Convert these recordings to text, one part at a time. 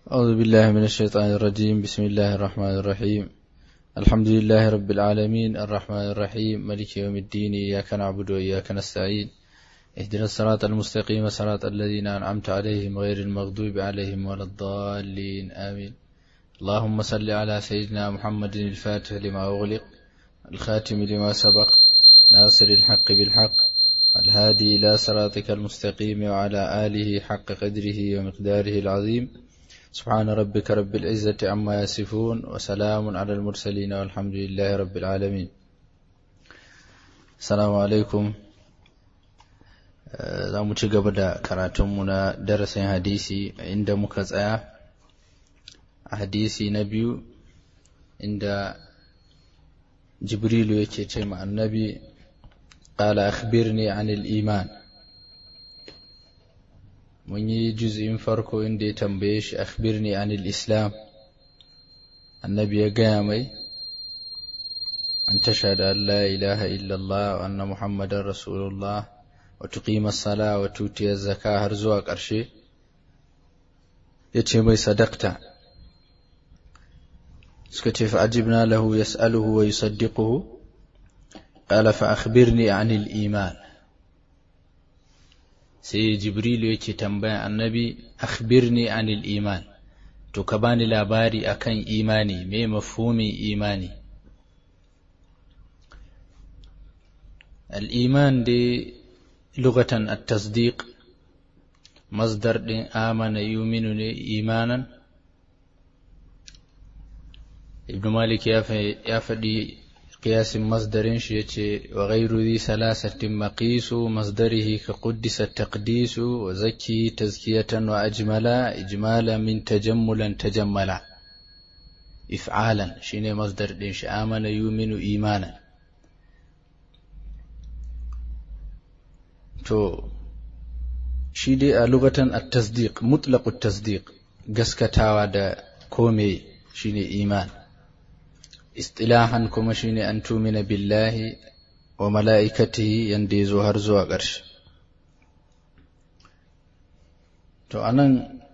أعوذ بالله من الشيطان الرجيم بسم الله الرحمن الرحيم الحمد لله رب العالمين الرحمن الرحيم ملك يوم الدين إياك نعبد وإياك نستعين اهدنا الصراط المستقيم صراط الذين أنعمت عليهم غير المغضوب عليهم ولا الضالين آمين اللهم صل على سيدنا محمد الفاتح لما أغلق الخاتم لما سبق ناصر الحق بالحق الهادي إلى صراطك المستقيم وعلى آله حق قدره ومقداره العظيم سبحان ربك رب العزة عما يصفون وسلام على المرسلين والحمد لله رب العالمين السلام عليكم za mu ci gaba da karatunmu na darasin hadisi inda muka tsaya a hadisi na biyu inda jibrilu yake ce ma annabi قال أخبرني عن الإيمان mun yi juz'in farko inda ya tambaye shi akhbirni anil islam annabi ya gaya mai an tashhadu an la ilaha illallah wa anna muhammadar rasulullah wa tuqima as-sala wa tuti az-zaka har zuwa ƙarshe yace mai sadaqta suka ce fa ajibna lahu yas'aluhu wa yusaddiquhu qala fa akhbirni anil iman sai jibrilu yake tambaya annabi akhbirni anil iman to ka bani labari akan imani me mafhumin imani al-iman dai lugatan at-tasdiq masdar din amana yuminu ne imanan ibn malik ya faɗi قياس مصدر شيء وغير ذي ثلاثة مقيس مصدره كقدس التقديس وزكي تزكية وأجملا إجمالا من تجملا تجملا إفعالا شين مصدر دينش آمن يؤمن إيمانا تو shi dai a lugatan at-tasdiq mutlaq at-tasdiq gaskatawa da kome shine iman istilahan kuma shine an tumina billahi wa mala'ikatihi yanda ya zo har zuwa ƙarshe to anan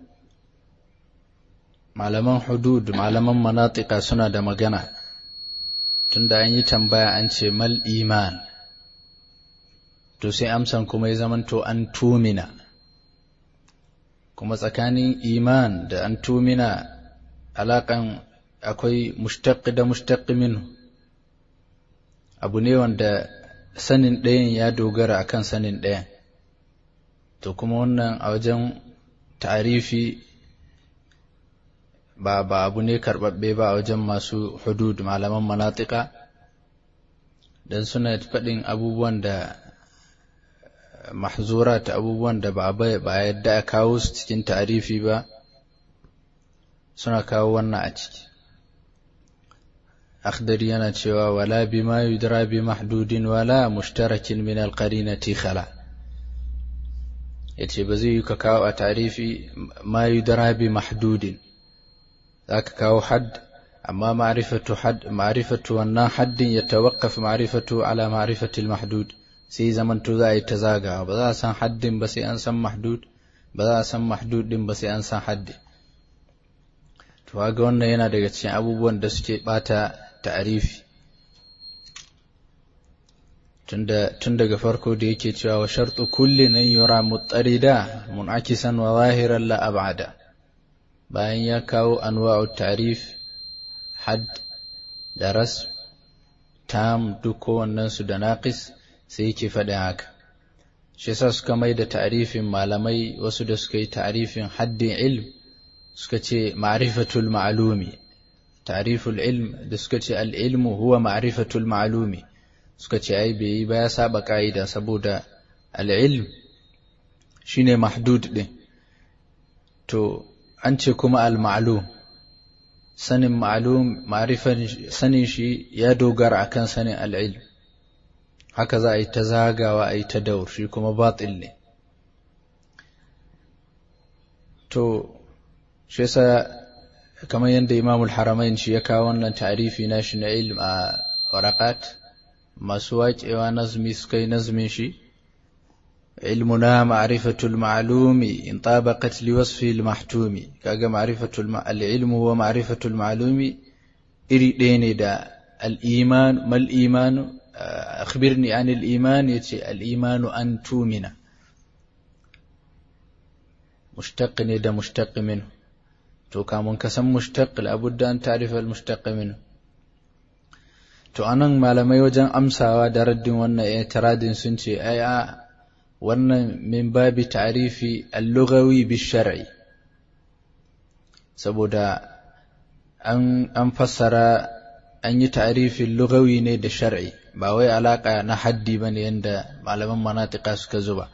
malaman hudud malaman manatika suna da magana tunda an yi tambaya an ce mal iman to sai amsan kuma ya zamanto an tumina kuma tsakanin iman da an tumina alaƙan akwai mushtaqi da mushtaqi minhu abu ne wanda sanin ɗayan ya dogara akan sanin ɗayan to kuma wannan a wajen ta'arifi ba ba abu ne karɓaɓɓe ba a wajen masu hudud malaman manatika don suna faɗin abubuwan da mahzurat abubuwan da ba ba yadda a kawo su cikin ta'arifi ba suna kawo wannan a ciki akhdari yana cewa wala bima yudra bi mahdudin wala mushtarakin min alqarinati khala yace ba zai yi ka kawo a tarifi ma yudra bi mahdudin zaka kawo hadd amma ma'rifatu hadd ma'rifatu wannan haddin yatawaqqaf ma'rifatu ala ma'rifati almahdud sai zaman to za a yi ta zagawa ba za a san haddin ba sai an san mahdud ba za a san mahdud din ba sai an san haddin to ga wannan yana daga cikin abubuwan da suke bata ta'arifi tun daga farko da yake cewa wa shartu kulli nan yura mutarida munakisan wa zahiran la ab'ada bayan ya kawo anwa'u ta'rif had da ras tam duk kowannen su da naqis sai yake faɗin haka shi yasa suka mai da ta'rifin malamai wasu da suka yi ta'rifin haddin ilm suka ce ma'rifatul ma'lumi ta'riful ilm da suka ce al-ilmu huwa ma'rifatul ma'lumi suka ce ai bai ba ya saba ka'ida saboda al-ilm shine mahdud din to an ce kuma al-ma'lum sanin ma'lum ma'rifan sanin shi ya dogara akan sanin al-ilm haka za a yi ta zagawa a yi ta daur shi kuma batil ne to shi yasa kamar yadda imamul haramain shi ya kawo wannan ta'rifi na shi na ilm a waraqat masu waƙewa nazmi suka yi nazmin shi علمنا معرفة المعلوم إن طابقت لوصفه المحتوم كاغا معرفة العلم هو معرفة المعلوم إري ديني دا الإيمان ما الإيمان أخبرني عن الإيمان يتي الإيمان أن تؤمن مشتق دا مشتق منه تو كامون كسم مشتق لابد أن تعرف المشتق منه to anan malamai wajen amsawa da raddin wannan i'tiradin sun ce ai a wannan min babi ta'rifi al-lughawi bi-shar'i saboda an an fassara an yi ta'rifin lughawi ne da shar'i ba wai alaka na haddi bane yanda malaman manatiqa suka zuba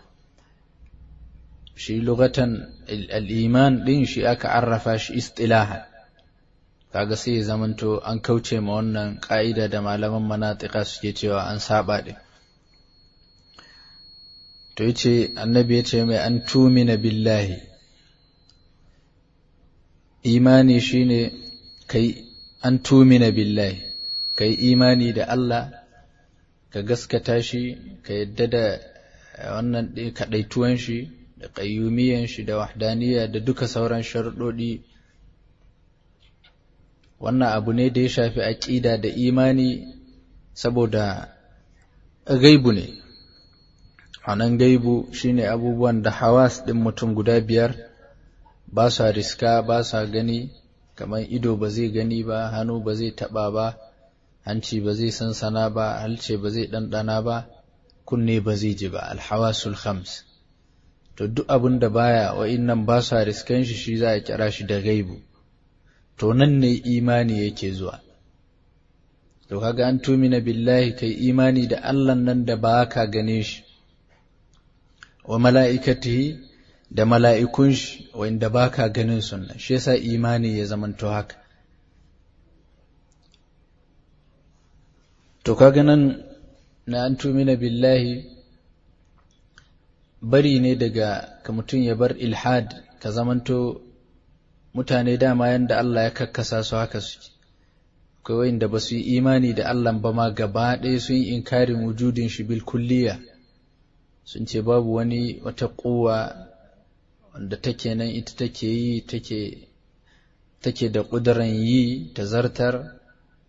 shi lugatan al-iman din shi aka arrafa shi istilahan kaga sai ya zamanto an kauce ma wannan ka'ida da malaman manatiqa suke cewa an saba din to yace annabi yace mai an tumina billahi imani shine kai an tumina billahi kai imani da Allah ka gaskata shi ka yadda da wannan kaɗaituwan shi da ƙayyumiyan shi da wahdaniya da duka sauran sharuɗoɗi wannan abu ne da ya shafi aƙida da imani saboda gaibu ne nan gaibu shine abubuwan da hawas ɗin mutum guda biyar ba sa riska ba sa gani kamar ido ba zai gani ba hannu ba zai taɓa ba hanci ba zai sansana ba halce ba zai ɗanɗana ba kunne ba zai ji ba alhawasul khams to duk abin da baya wa'innan ba sa riskan shi shi za a kira shi da gaibu to nan ne imani yake zuwa to kaga an tumina billahi kai imani da Allah nan da ba ka gane shi wa mala'ikatihi da mala'ikun shi wanda ba ka ganin sunna shi yasa imani ya zamanto haka to kaga nan na an tumina billahi bari ne daga ka mutum ya bar ilhad ka zamanto mutane dama yanda Allah ya kakkasa su haka suke akwai wanda ba su yi imani da Allah ba ma gaba ɗaya sun yi inkarin wujudin shi bil kulliya sun ce babu wani wata kowa wanda take nan ita take yi take take da ƙuduran yi ta zartar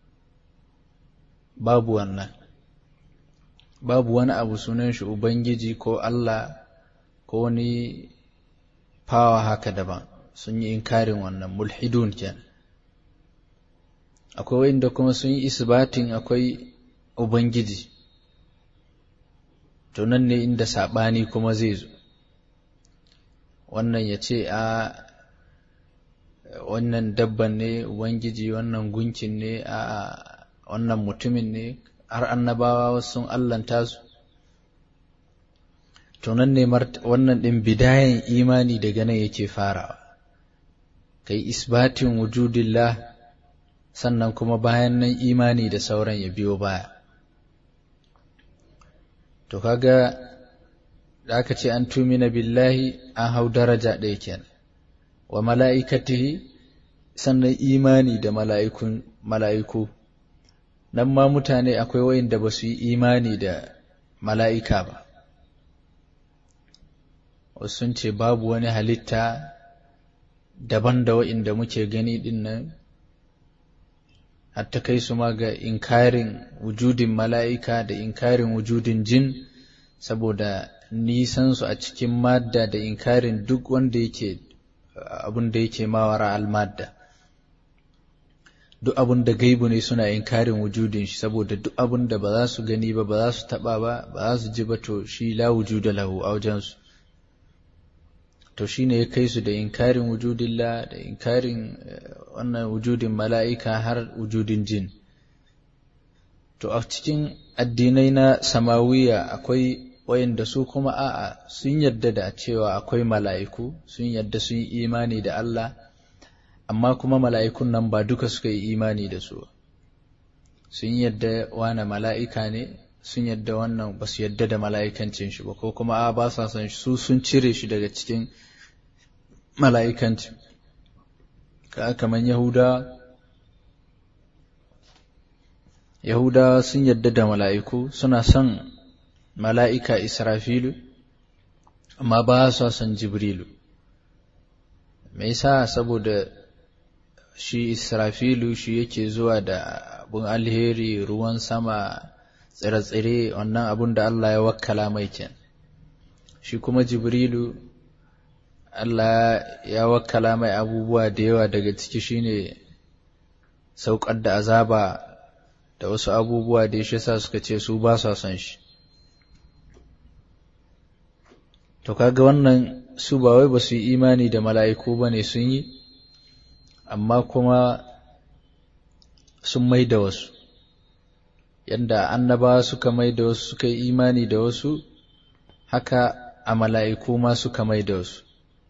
babu wannan babu wani abu sunan shi ubangiji ko Allah ko wani fawa haka daban sun yi inkarin wannan mulhidun kenan akwai wanda kuma sun yi isbatin akwai ubangiji to nan ne inda saɓani kuma zai zo wannan ya ce a wannan dabban ne ubangiji wannan gunkin ne a wannan mutumin ne har annabawa wasu sun allanta su to nan ne wannan ɗin bidayen imani daga nan yake farawa kai isbatin wujudillah sannan kuma bayan nan imani da sauran ya biyo baya to kaga da aka ce an tumina billahi an hau daraja ɗaya kenan wa mala'ikatihi sannan imani da mala'ikun mala'iku nan ma mutane akwai wayanda ba su yi imani da mala'ika ba wasu sun ce babu wani halitta daban da wa'inda muke gani din nan hatta kai su ma ga inkarin wujudin mala'ika da inkarin wujudin jin saboda nisan su a cikin madda da inkarin duk wanda yake abin da yake mawara al-madda duk abin da gaibu ne suna inkarin wujudin shi saboda duk abin da ba za su gani ba ba za su taba ba ba za su ji ba to shi la wujuda lahu a wajensu to shine ya kai su da inkarin wujudillah da inkarin wannan wujudin mala'ika har wujudin jin to a cikin addinai na samawiya akwai wayanda su kuma a'a sun yadda da cewa akwai mala'iku sun yadda sun yi imani da Allah amma kuma mala'ikun nan ba duka suka yi imani da su sun yadda wane mala'ika ne sun yadda wannan ba su yadda da mala'ikancin shi ba ko kuma a ba sa san su sun cire shi daga cikin mala'ikancin ka kaman yahuda yahudawa sun yadda da mala'iku suna son mala'ika israfilu amma ba su son jibrilu me yasa saboda shi israfilu shi yake zuwa da abun alheri ruwan sama tsire-tsire wannan abun da Allah ya wakkala mai ken shi kuma jibrilu Allah ya wakkala mai abubuwa da yawa daga ciki shine saukar da azaba da wasu abubuwa da shi sa suka ce su ba sa son shi to kaga wannan su ba wai ba su yi imani da mala'iku ba ne sun yi amma kuma sun mai da wasu yadda annabawa suka mai da wasu suka yi imani da wasu haka a mala'iku ma suka mai da wasu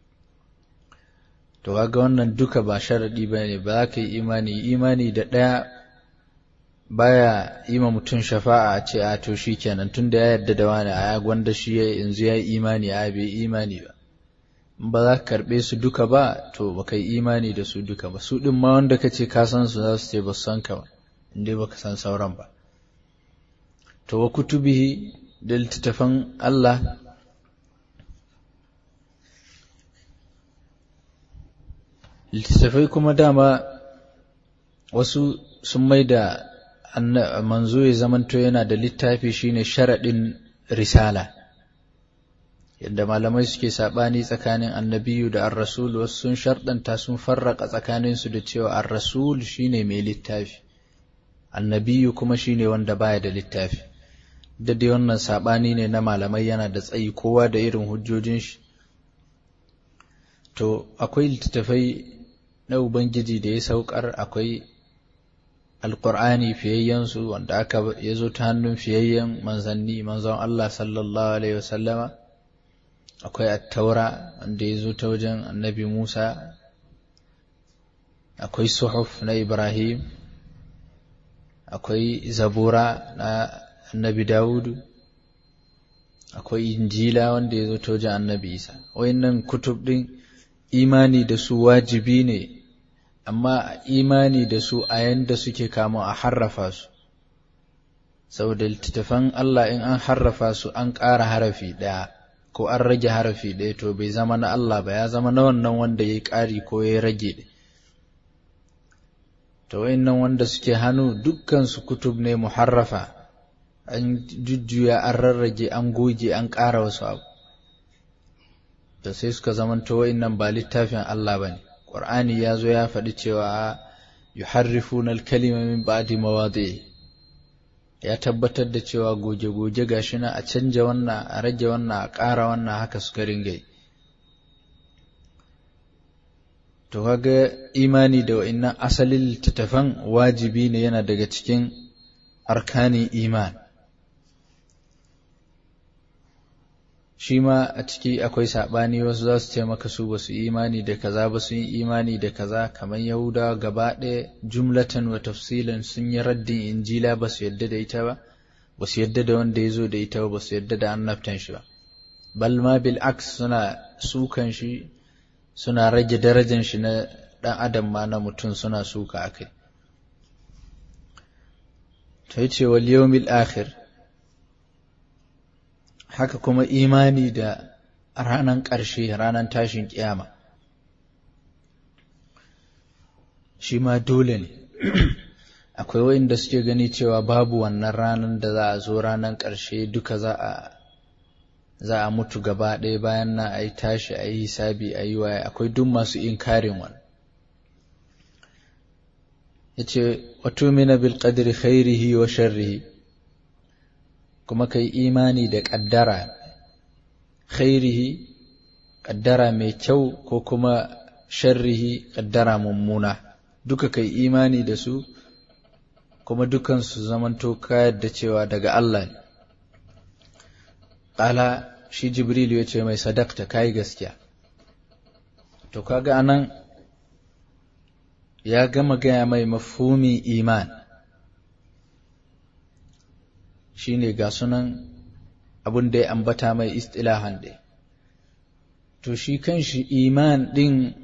to kaga wannan duka ba sharaɗi ba ne ba za ka yi imani imani da ɗaya baya yi ma mutum shafa'a a ce a to shi kenan tun da ya yarda da wani a gwanda shi yanzu ya yi imani a bai imani ba ba za ka karɓe su duka ba to ba ka yi imani da su duka ba su ɗin ma wanda ka ce ka san su za su ce ba su san ka ba inda ba ka san sauran ba to wa kutubihi da littattafan Allah littattafai kuma dama wasu sun mai da manzo ya zamanto yana da littafi shine sharaɗin risala yadda malamai suke saɓani tsakanin annabiyu da ar-rasul wasu sun sharɗanta sun farraka tsakaninsu da cewa ar-rasul shine mai littafi annabiyu kuma shine wanda baya da littafi da dai wannan saɓani ne na malamai yana da tsayi kowa da irin hujjojin shi to akwai littattafai na ubangiji da ya saukar akwai alƙur'ani fiyayyensu wanda aka ya zo ta hannun fiyayyen manzanni manzon Allah sallallahu alaihi wasallama akwai attaura wanda ya zo ta wajen annabi Musa akwai suhuf na Ibrahim akwai zabura na annabi Dawudu akwai injila wanda ya zo ta wajen annabi Isa wayannan kutub din imani da su wajibi ne amma imani da su a yanda suke kama a harrafa su saboda littattafan Allah in an harrafa su an ƙara harafi ɗaya ko an rage harafi ɗaya to bai zama na Allah ba ya zama na wannan wanda ya yi ƙari ko ya rage to wayannan wanda suke hannu dukkan su kutub ne muharrafa an jujjuya an rarrage an goge an ƙara wasu abu da sai suka zamanto wayannan ba littafin Allah bane Qur'ani ya zo ya faɗi cewa yuharrifuna al-kalima min ba'di mawadi'i ya tabbatar da cewa goge-goge gashi na a canja wannan a rage wannan a ƙara wannan haka suka ringa to kaga imani da wa'annan asalin littattafan wajibi ne yana daga cikin arkanin iman shi ma a ciki akwai saɓani wasu za su ce maka su ba su imani da kaza ba sun yi imani da kaza kamar yahudawa gaba ɗaya jumlatan wa tafsilan sun yi raddin injila ba su yadda da ita ba ba su yadda da wanda ya zo da ita ba ba su yadda da annabtan shi ba bal ma bil aks suna sukan shi suna rage darajan shi na ɗan adam ma na mutum suna suka akai to yace wal yawmil akhir haka kuma imani da ranan ƙarshe ranan tashin ƙiyama shi ma dole ne akwai wa'inda suke gani cewa babu wannan ranar da za a zo ranar ƙarshe duka za a za a mutu gaba ɗaya bayan na a yi tashi a yi hisabi a yi waye akwai duk masu inkarin wani ya ce wato mina bil qadri khairihi wa sharrihi kuma kai imani da ƙaddara khairihi ƙaddara mai kyau ko kuma sharrihi ƙaddara mummuna duka kai imani da su kuma dukansu zamanto kayar da cewa daga Allah ne ƙala shi jibrilu ya ce mai sadakta kayi gaskiya to kaga anan ya gama gaya mai mafhumi iman shine ga sunan abin da ya ambata mai istilahan ɗaya to shi kanshi iman ɗin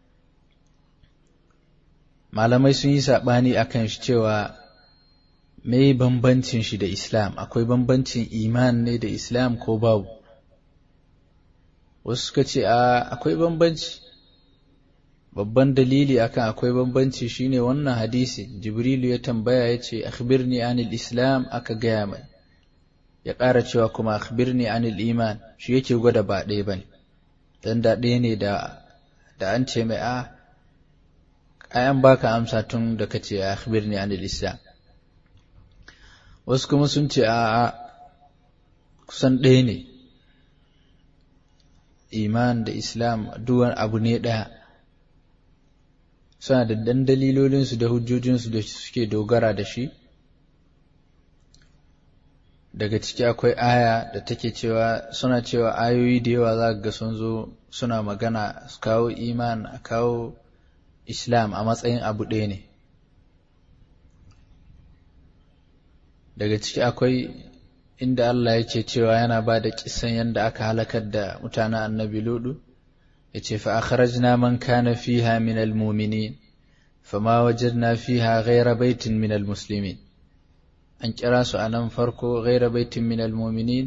malamai sun yi saɓani a kan shi cewa me bambancin shi da islam akwai bambancin iman ne da islam ko babu wasu suka ce a akwai bambanci babban dalili akan akwai bambanci shine wannan hadisi jibrilu ya tambaya ya ce akhbirni anil islam aka gaya mai ya ƙara cewa kuma akhbirni anil iman shi yake gwada ba ɗaya bane dan da ɗaya ne da da an ce mai a ayan baka amsa tun da kace akhbirni anil islam wasu kuma sun ce a kusan ɗaya ne iman da islam duwan abu ne ɗaya suna da dan dalilolinsu da hujjojinsu da suke dogara da shi daga ciki akwai aya da take cewa suna cewa ayoyi da yawa za ga sun zo suna magana su kawo iman a kawo islam a matsayin abu ɗaya ne daga ciki akwai inda Allah yake cewa yana ba da kisan yadda aka halakar da mutanen annabi ludu ya ce fa akhrajna man kana fiha min almu'minin fama wajadna fiha ghayra baitin min almuslimin an kira su a nan farko ghayra baitin min almu'minin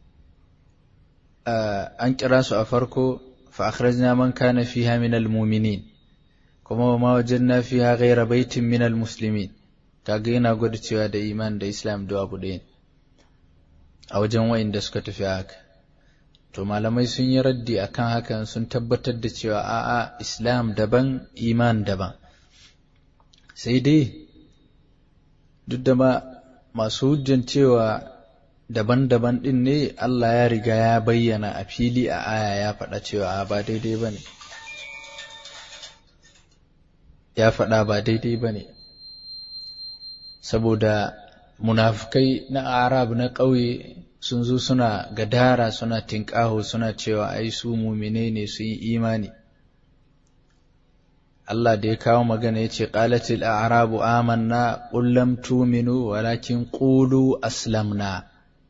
an kira su a farko fa akhrajna man kana fiha min almu'minin kuma ma wajadna fiha ghayra baitin min almuslimin kaga yana gwada cewa da iman da islam da abu ɗaya a wajen wa'inda suka tafi haka to malamai sun yi raddi akan hakan sun tabbatar da cewa a'a islam daban iman daban sai dai duk da ma masu hujjan cewa daban-daban ɗin ne Allah ya riga ya bayyana a fili a aya ya faɗa cewa ba daidai ba ne ya faɗa ba daidai ba ne saboda munafukai na arab na ƙauye sun zo suna gadara suna tinƙaho suna cewa ai su mumine ne su yi imani Allah da ya kawo magana ya ce ƙalatil a'rabu amanna qul lam tu'minu walakin qulu aslamna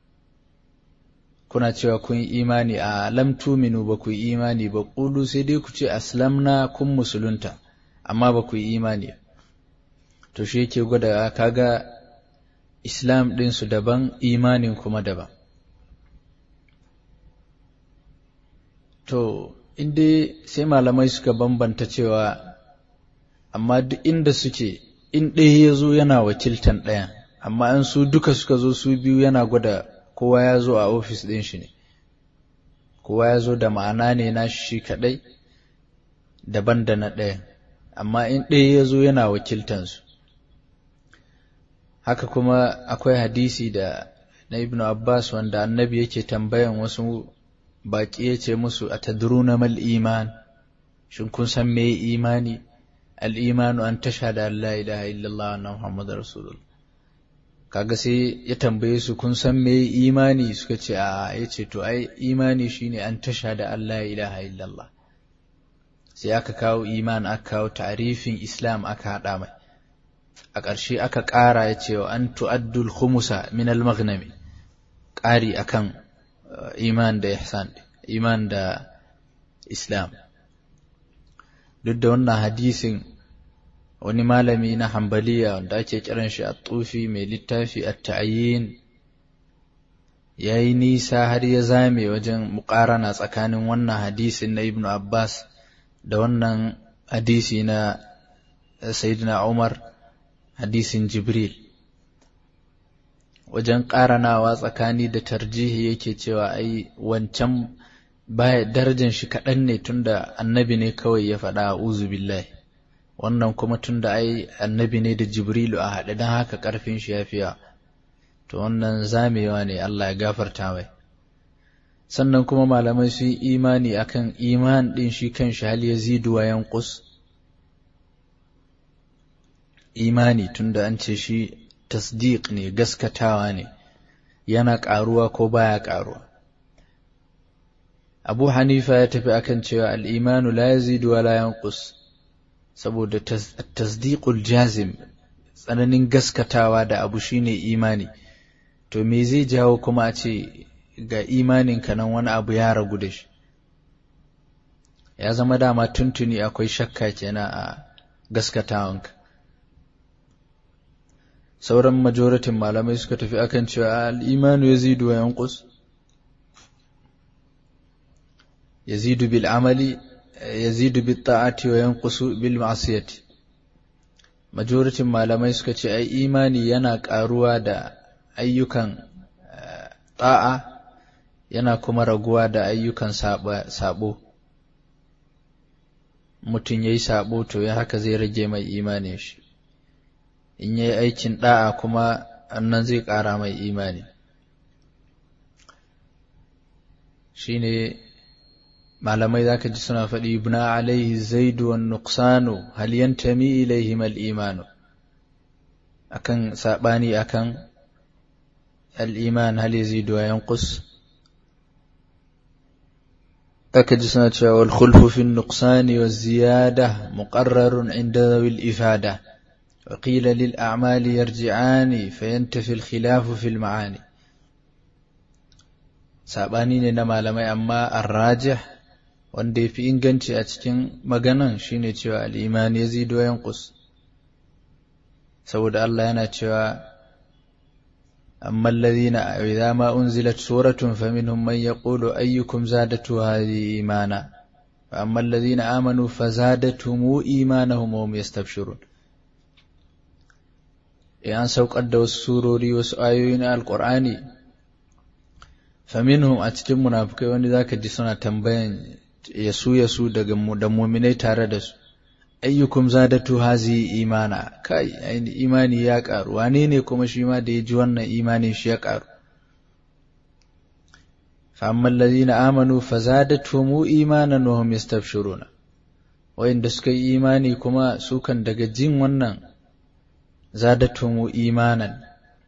kuna cewa kun yi imani a lam tu'minu ba ku yi imani ba qulu sai dai ku ce aslamna kun musulunta amma ba ku yi imani to shi yake gwada kaga islam ɗinsu daban imanin kuma daban to inda sai malamai suka bambanta cewa amma duk inda suke in ɗaya ya zo yana wakiltan ɗayan amma in su duka suka zo su biyu yana gwada kowa ya zo a ofis ɗin shi ne kowa ya zo da ma'ana ne na shi kaɗai daban da na ɗayan amma in ɗaya ya zo yana wakiltansu haka kuma akwai hadisi da na ibnu abbas wanda annabi yake tambayan wasu baƙi ya ce musu a tadruna mal iman shin kun san me imani al imanu an tashhada an la ilaha illallah wa muhammadar rasulullah kaga sai ya tambaye su kun san me imani suka ce a ya ce to ai imani shine an tashhada an la ilaha illallah sai aka kawo iman aka kawo ta'rifin islam aka hada mai a ƙarshe aka ƙara ya ce wa an tu'addul khumusa min al-maghnami ƙari akan iman da ihsan iman da islam duk da wannan hadisin wani malami na hambaliya wanda ake kiran shi a tufi mai littafi a ta'ayyin ya yi nisa har ya zame wajen muƙarana tsakanin wannan hadisin na ibnu abbas da wannan hadisi na sayyidina umar hadisin jibril wajen ƙaranawa tsakani da tarjihi yake cewa ai wancan baya darajar shi kaɗan ne tunda annabi ne kawai ya faɗa a uzu billahi wannan kuma tunda ai annabi ne da jibrilu a haɗe don haka ƙarfin shi ya fiya to wannan zamewa ne Allah ya gafarta mai sannan kuma malamai sun yi imani akan iman ɗin shi kan shi hal yazidu wa yanqus imani tunda an ce shi tasdiq ne gaskatawa ne yana ƙaruwa ko baya ƙaruwa abu hanifa ya tafi akan cewa al'imanu la yazidu wa la yanqus saboda tasdiqul jazim tsananin gaskatawa da abu shine imani to me zai jawo kuma a ce ga imaninka nan wani abu ya ragu da shi ya zama dama tuntuni akwai shakka kenan a gaskatawanka sauran majoratin malamai suka tafi akan cewa al'imanu ya zidu wa yankus yazidu bil amali yazidu bit ta'ati wa yanqusu bil ma'siyati majoritin malamai suka ce ai imani yana karuwa da ayyukan ta'a yana kuma raguwa da ayyukan sabo mutum yayi sabo to ya haka zai rage mai imanin shi in yayi aikin da'a kuma annan zai ƙara mai imani shine malamai zaka ji suna faɗi ibna alaihi zaidu wan nuqsanu hal yantami ilaihim al imanu akan sabani akan al iman hal yazidu wa yanqus aka ji suna cewa wal khulfu fi nuqsani waz ziyada muqarrarun inda dhawil ifada وقيل للأعمال يرجعان فينتفي الخلاف في المعاني saɓani ne na malamai amma arrajih wanda ya fi inganci a cikin maganan shine cewa al'iman ya zido yankus saboda Allah yana cewa amma alladhina idza ma unzilat suratun faminhum man yaqulu ayyukum zadatu hadhihi imana wa amma alladhina amanu fazadatuhum imanahum wa hum yastabshirun an saukar da wasu surori wasu ayoyi na alqur'ani faminhum a cikin munafukai wani zaka ji suna tambayan yasu yasu daga da mu'minai tare da su ayyukum zadatu hazi imana kai aini imani ya karu wane ne kuma shi ma da ya ji wannan imanin shi ya karu fa amma allazina amanu fazadatuhum imanan wa hum yastabshiruna wayanda suka yi imani kuma su kan daga jin wannan zadatuhum imanan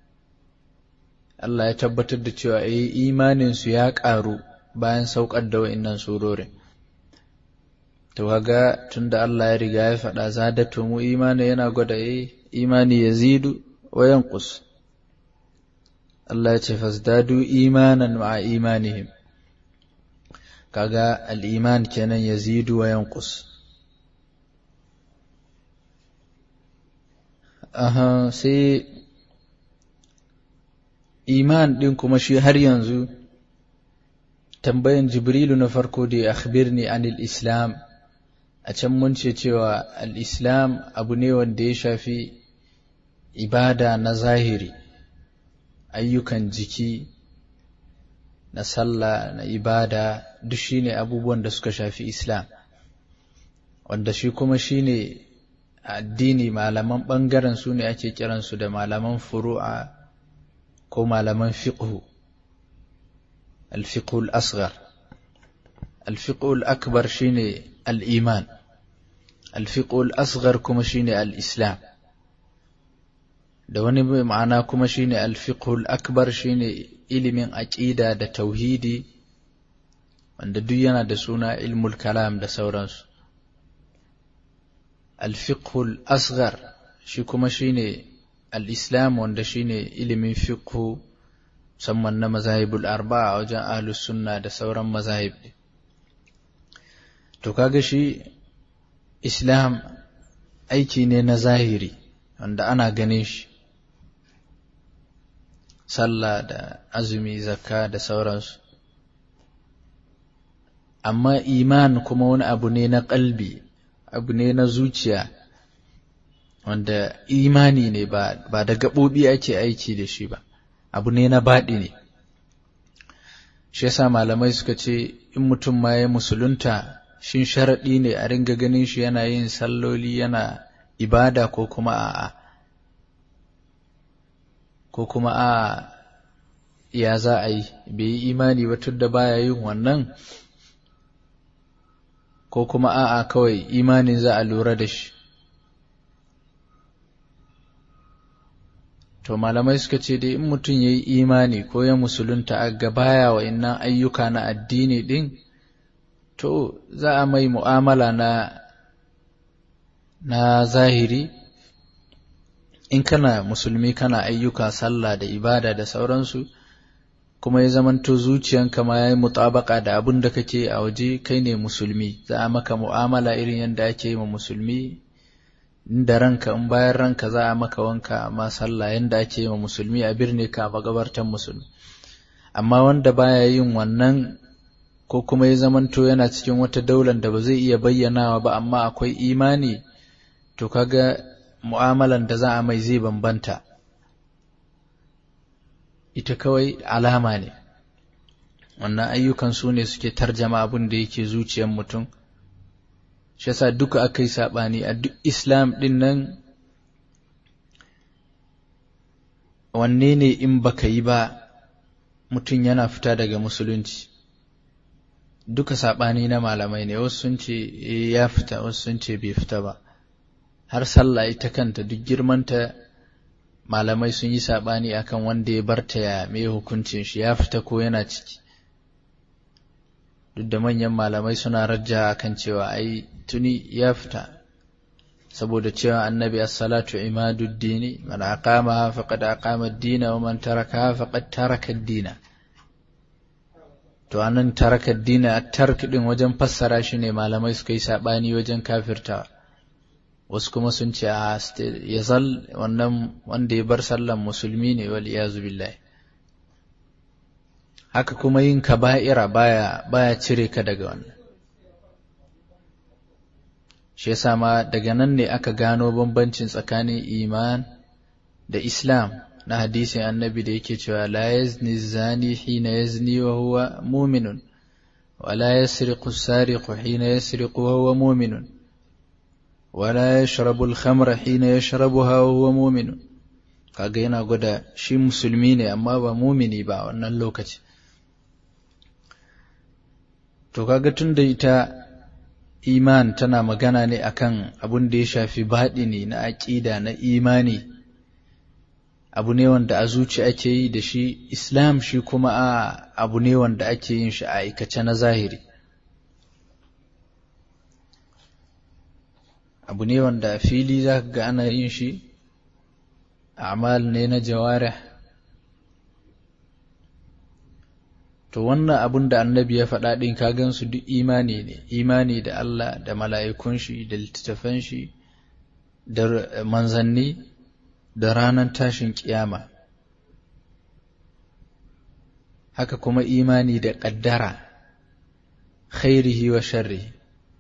Allah ya tabbatar da cewa eh imanin su ya karu bayan saukar da wa'annan surorin to kaga tunda Allah ya riga ya faɗa zadatu mu imani yana gwada eh imani yazidu wa yanqus Allah ya ce fasdadu imanan ma'a imanihim kaga al-iman kenan yazidu wa yanqus aha sai iman din kuma shi har yanzu tambayan jibrilu na farko da ya akhbirni anil islam a can mun ce cewa al'islam abu ne wanda ya shafi ibada na zahiri ayyukan jiki na sallah na ibada duk shi ne abubuwan da suka shafi islam wanda shi kuma shi ne addini malaman ɓangaren su ne ake kiransu da malaman furu'a ko malaman fiqhu al-fiqhu al-asghar al-fiqhu al-akbar shine الإيمان الفقه الأصغر كما شيني الإسلام da wani ma'ana kuma shine alfiqhul akbar shine ilimin aqida da tauhidi wanda duk yana da suna ilmul kalam da sauransu alfiqhul asghar shi kuma shine al-islam wanda shine ilimin fiqhu musamman na mazahibul arba'a wajen ahlus sunna da sauran mazahib to kaga shi islam aiki ne na zahiri wanda ana ganin shi sallah da azumi zakka da sauransu amma iman kuma wani abu ne na kalbi abu ne na zuciya wanda imani ne ba, ba da gaɓoɓi ake aiki da shi ba abu ne na baɗi ne shi yasa malamai suka ce in mutum ma ya musulunta shin sharaɗi ne a ringa ganin shi yana yin salloli yana ibada ko kuma a'a ko kuma a ya za a yi bai yi imani ba tun da baya yin wannan ko kuma a'a kawai imanin za a lura da shi to malamai suka ce dai in mutum ya yi imani ko ya musulunta a gabaya wa innan ayyuka na addini ɗin to za a mai mu'amala na na zahiri in kana musulmi kana ayyuka sallah da ibada da sauransu kuma ya zamanto zuciyanka ma ya yi mutabaka da abin da kake a waje kai ne musulmi za a maka mu'amala irin yadda ake yi ma musulmi inda ranka in bayan ranka za a maka wanka amma sallah yadda ake yi ma musulmi a birni ka magabartan musulmi amma wanda baya yin wannan ko kuma ya zamanto yana cikin wata daular da ba zai iya bayyanawa ba amma akwai imani to kaga mu'amalan da za a mai zai bambanta ita kawai alama ne wannan ayyukan su ne suke tarjama abin da yake zuciyar mutum shi yasa duka aka yi saɓani a duk islam ɗin nan wanne ne in baka yi ba mutum yana fita daga musulunci duka saɓani na malamai ne wasu sun ce ya fita wasu sun ce bai fita ba har sallah ita kanta duk girmanta malamai sun yi saɓani akan wanda ya barta ya mai hukuncin shi ya fita ko yana ciki duk da manyan malamai suna rajja akan cewa ai tuni ya fita saboda cewa annabi as-salatu imaduddini man aqamaha faqad aqama ad-dina wa man tarakaha faqad taraka ad-dina to anan taraka ad-dina at-tark din wajen fassara shi ne malamai suka yi sabani wajen kafirta wasu kuma sun ce a yazal wannan wanda ya bar sallan musulmi ne wal iyazu billahi haka kuma yin kaba'ira baya baya cire ka daga wannan shi yasa ma daga nan ne aka gano bambancin tsakanin iman da islam na hadisin annabi da yake cewa la yazni zani hina yazni wa huwa mu'minun wa la yasriqu sariqu hina yasriqu wa huwa mu'minun wa la yashrabu al-khamra hina yashrabuha wa huwa mu'minun kaga yana gwada shi musulmi ne amma ba mumini ba wannan lokaci to kaga tunda ita iman tana magana ne akan abun da ya shafi baɗini na aƙida na imani abu ne wanda a zuci ake yi da shi islam shi kuma a abu ne wanda ake yin shi a aikace na zahiri abu ne wanda a fili za ka ga ana yin shi amal ne na jawarih to wannan abun da annabi ya faɗa ɗin ka gansu duk imani ne imani da Allah da mala'ikun shi da littattafan shi da manzanni da ranar tashin kiyama haka kuma imani da ƙaddara khairihi wa sharrihi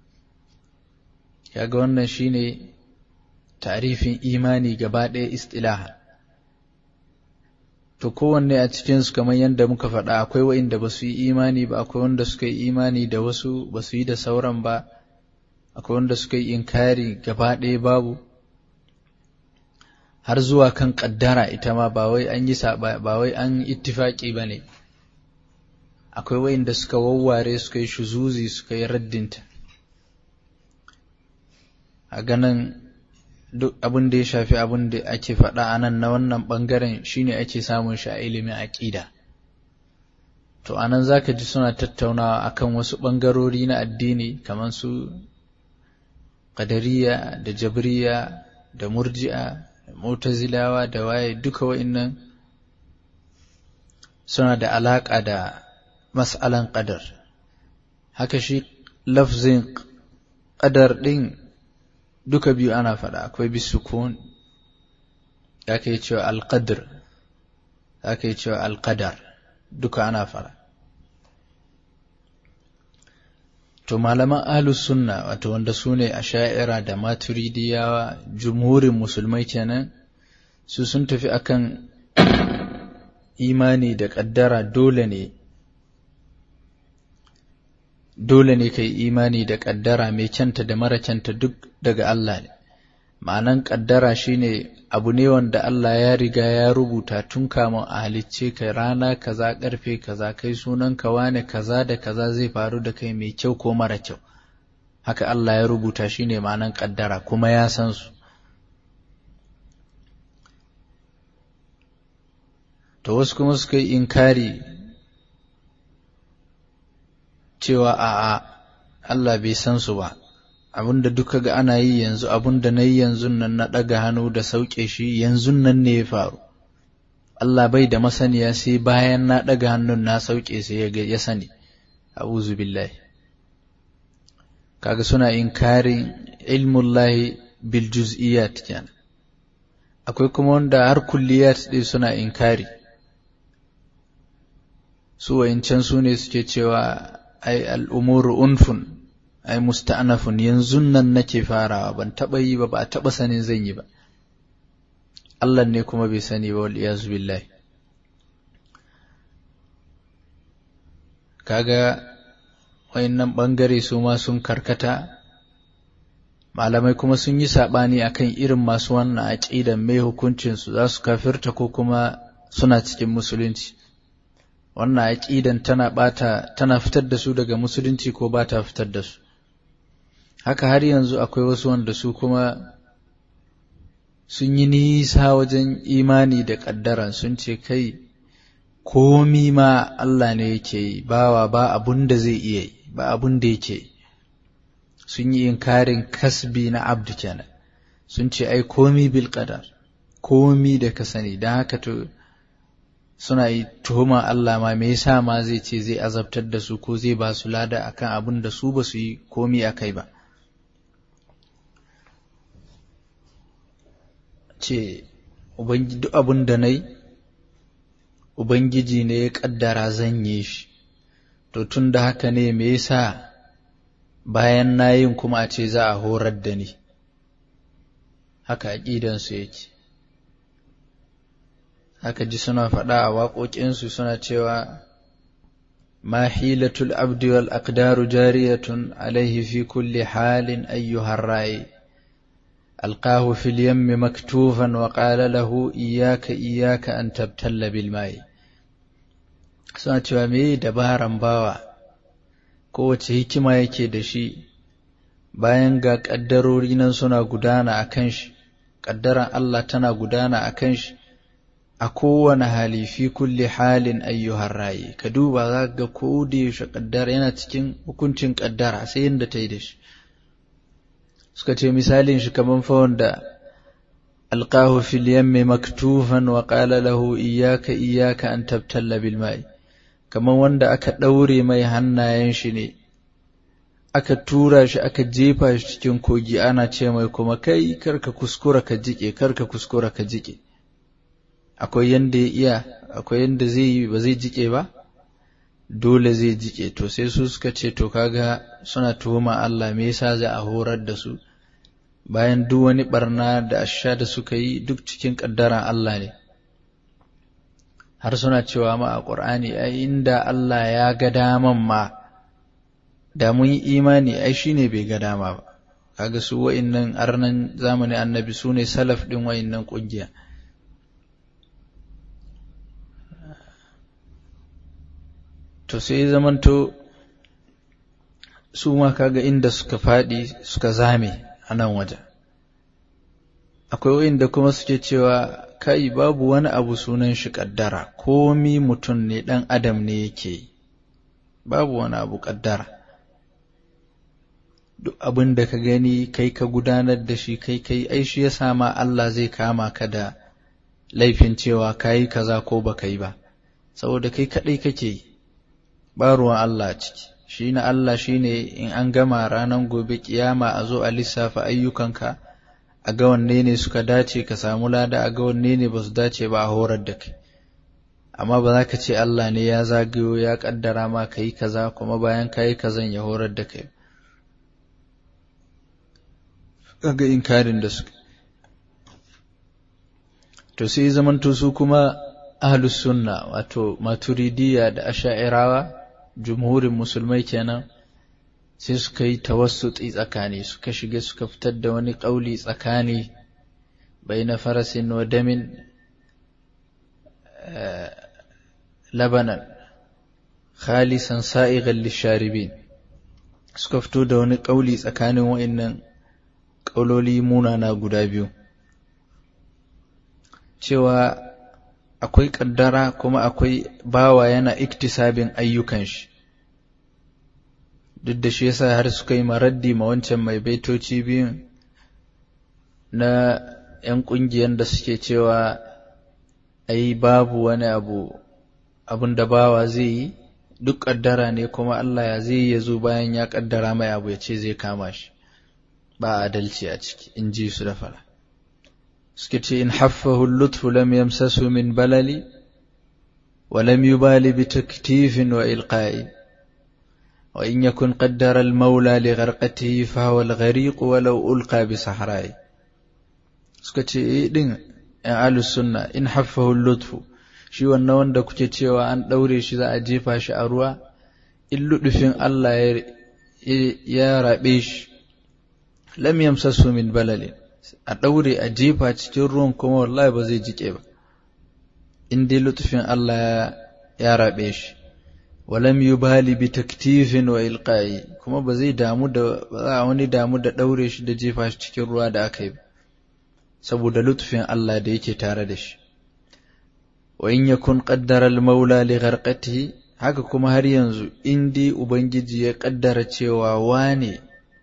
kaga wannan shine tarifin imani gaba ɗaya istilaha to kowanne a cikinsu kamar yadda muka faɗa akwai wa'inda ba su yi imani ba akwai wanda suka yi imani da wasu ba su yi da sauran ba akwai wanda suka yi inkari gaba ɗaya babu har zuwa kan ƙaddara ita ma ba wai an yi ba wai an ittifaƙi ba ne akwai wa'inda suka wawware suka yi shuzuzi suka yi raddinta a ganin duk abin da ya shafi abin da ake faɗa a nan na wannan ɓangaren shine ake samun shi a ilimin aƙida to a nan za ka ji suna tattaunawa akan wasu ɓangarori na addini kamar su ƙadariya da jabriya da murji'a da mutazilawa da waye duka wa'innan suna da alaƙa da mas'alan ƙadar haka shi lafzin ƙadar ɗin duka biyu ana faɗa akwai bisukun za ka yi cewa alƙadar za ka yi cewa alƙadar duka ana faɗa to malaman ahlus sunna wato wanda su ne a sha'ira da maturidiyawa jumhurin musulmai kenan su sun tafi akan imani da ƙaddara dole ne dole ne ka yi imani da ƙaddara mai kyanta da mara kyanta duk daga Allah ne ma'anan ƙaddara shine abu ne wanda Allah ya riga ya rubuta tun kamun a halicce ka rana kaza ƙarfe kaza kai sunan ka wane kaza da kaza zai faru da kai mai kyau ko mara kyau haka Allah ya rubuta shine ma'anan ƙaddara kuma ya san su to wasu kuma suka yi inkari cewa a'a Allah bai san su ba abinda duka ga ana yi yanzu abinda na yi yanzu nan na ɗaga hannu da sauke shi yanzu nan ne ya faru Allah bai da masaniya sai bayan na ɗaga hannun na sauke sai ya sani a'udhu billahi kaga suna inkarin ilmullahi bil juz'iyat kenan akwai kuma wanda har kulliyat ɗin suna inkari su wa'incan su ne suke cewa ai al'umuru unfun ai musta'nafun yanzu nan nake farawa ban taɓa yi ba ba a taɓa sanin zan yi ba Allah ne kuma bai sani ba wal iyazu billahi kaga wayannan bangare su ma sun karkata malamai kuma sun yi saɓani akan irin masu wannan aƙidan mai hukuncinsu za su kafirta ko kuma suna cikin musulunci wannan aƙidan tana ɓata tana fitar da su daga musulunci ko ba ta fitar da su haka har yanzu akwai wasu wanda su kuma sun yi nisa wajen imani da ƙaddara sun ce kai komi ma Allah ne yake yi bawa ba abun da zai iya yi ba abun da yake yi sun yi inkarin kasbi na abdu kenan sun ce ai komi bil qadar komi da ka sani don haka to suna yi tuhuma Allah ma me yasa ma zai ce zai azabtar da su ko zai ba su lada akan abin da su ba su yi komi akai ba ce duk abin da nayi ubangiji ne ya kaddara zan yi shi to tun da haka ne me yasa bayan na yin kuma a ce za a horar da ni haka aƙidansu yake haka ji suna faɗa a waƙoƙinsu suna cewa ma hilatul abdi wal aqdaru jariyatun alaihi fi kulli halin ayyuhar ra'i alqahu fil yammi maktufan wa qala lahu iyyaka iyyaka an tabtalla bil ma'i suna cewa me dabaran bawa kowace hikima yake da shi bayan ga ƙaddarori nan suna gudana a kan shi ƙaddaran Allah tana gudana a kan shi a kowane hali fi kulli halin ayyuhar rayi ka duba za ga ko da yaushe ƙaddara yana cikin hukuncin ƙaddara sai yadda ta yi da shi suka ce misalin shi kamar fa wanda alqahu fil yammi maktufan wa qala lahu iyyaka iyyaka an tabtalla bil ma'i kamar wanda aka ɗaure mai hannayen shi ne aka tura shi aka jefa shi cikin kogi ana ce mai kuma kai karka kuskura ka jike karka kuskura ka jike akwai yanda ya iya akwai yanda zai yi ba zai jike ba dole zai jike to sai su suka ce to kaga suna tuhuma Allah me yasa zai a horar da su bayan duk wani barna da asha da suka yi duk cikin kaddaran Allah ne har suna cewa ma a ƙur'ani ai inda Allah ya ga daman ma da mun yi imani ai shine bai ga dama ba kaga su wa'innan arnan zamanin annabi su ne salaf ɗin wa'innan ƙungiya to sai zamanto su ma kaga inda suka faɗi suka zame a nan wajen akwai wa'inda kuma suke cewa kai babu wani abu sunan shi ƙaddara komi mutum ne ɗan adam ne yake yi babu wani abu ƙaddara duk abin da ka gani kai ka gudanar da shi kai kai ai shi ya sama Allah zai kama ka da laifin cewa ka yi kaza ko ba ka yi ba saboda kai kaɗai kake yi ba ruwan Allah ciki shi na Allah shi ne in an gama ranar gobe kiyama a zo a lissafa ayyukanka a ga wanne ne suka dace ka samu lada a ga wanne ne ba su dace ba a horar da kai amma ba za ka ce Allah ne ya zagayo ya kaddara ma ka yi kaza kuma bayan ka yi kazan ya horar da kai kaga inkarin da suka to sai zamanto su kuma ahlus sunna wato maturidiyya da asha'irawa jumhurin musulmai kenan sai suka yi tawassuti tsakani suka shiga suka fitar da wani ƙauli tsakani bai na farasin wa damin labanan khalisan sa'igan lisharibin suka fito da wani ƙauli tsakanin wa'innan ƙauloli munana guda biyu cewa akwai ƙaddara kuma akwai bawa yana iktisabin ayyukan shi duk da shi yasa har suka yi maraddi ma wancan mai baitoci biyun na ‘yan ƙungiyar da suke cewa ai babu wani abu abin da bawa zai yi duk ƙaddara ne kuma Allah ya zai ya zo bayan ya ƙaddara mai abu ya ce zai kama shi ba adalci a ciki in ji su da fara suke ce in haffahu lutfu lam yamsasu min balali wa lam yubali bi taktifin wa ilqa'i wa in yakun qaddara al-maula li gharqatihi fa huwa al-ghariq walau ulqa bi sahra'i suka ce eh din ya ahlus sunna in haffahu lutfu shi wannan wanda kuke cewa an daure shi za a jefa shi a ruwa in ludufin Allah ya rabe shi lam yamsasu min balalin a daure a jefa cikin ruwan kuma wallahi ba zai jike ba in dai lutufin Allah ya rabe shi walam yubali bi taktifin wa ilqa'i kuma ba zai damu da ba za wani damu da daure shi da jefa shi cikin ruwa da aka yi saboda lutufin Allah da yake tare da shi wa in yakun qaddara al-maula li gharqatihi haka kuma har yanzu in dai ubangiji ya kaddara cewa wane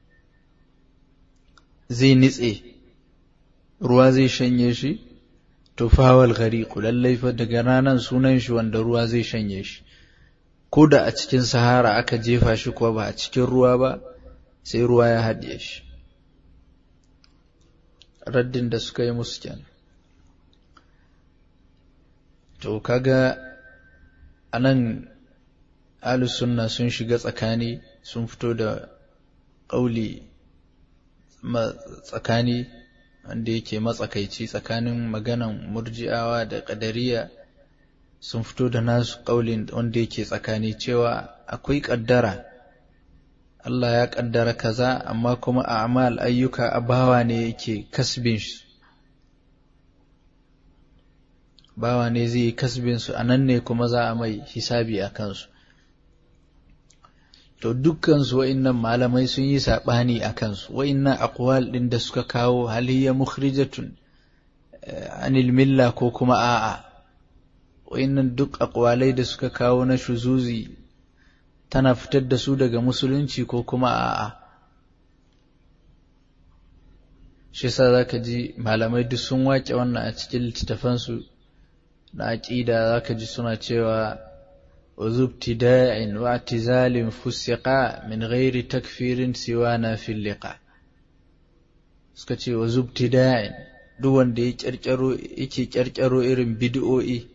zai nitse ruwa zai shanye shi to fawal ghariqu lallai fa daga ranan sunan shi wanda ruwa zai shanye shi ko da a cikin sahara aka jefa shi kuwa ba a cikin ruwa ba sai ruwa ya haɗiye shi raddin da suka yi musu kenan to kaga anan ahlus sunna sun shiga tsakani sun fito da ƙauli tsakani wanda yake matsakaici tsakanin maganan murji'awa da ƙadariya sun fito da nasu ƙaulin wanda yake tsakani cewa akwai ƙaddara Allah ya ƙaddara kaza amma kuma a amal ayyuka a bawa ne yake kasbin su bawa ne zai yi kasbin su a nan ne kuma za a mai hisabi a kansu to dukkansu wa'innan malamai sun yi saɓani a kansu wa'innan aqwal ɗin da suka kawo haliyya mukhrijatun anil milla ko kuma a'a wa'innan duk aqwalai da suka kawo na shuzuzi tana fitar da su daga musulunci ko kuma a'a shi yasa zaka ji malamai duk sun wace wannan a cikin littattafansu na aqida zaka ji suna cewa وذو ابتداء واعتزال فسقا من غير تكفير سوانا في اللقاء suka ce wa zubtida'in duk wanda ya kyarkyaro yake kyarkyaro irin bid'o'i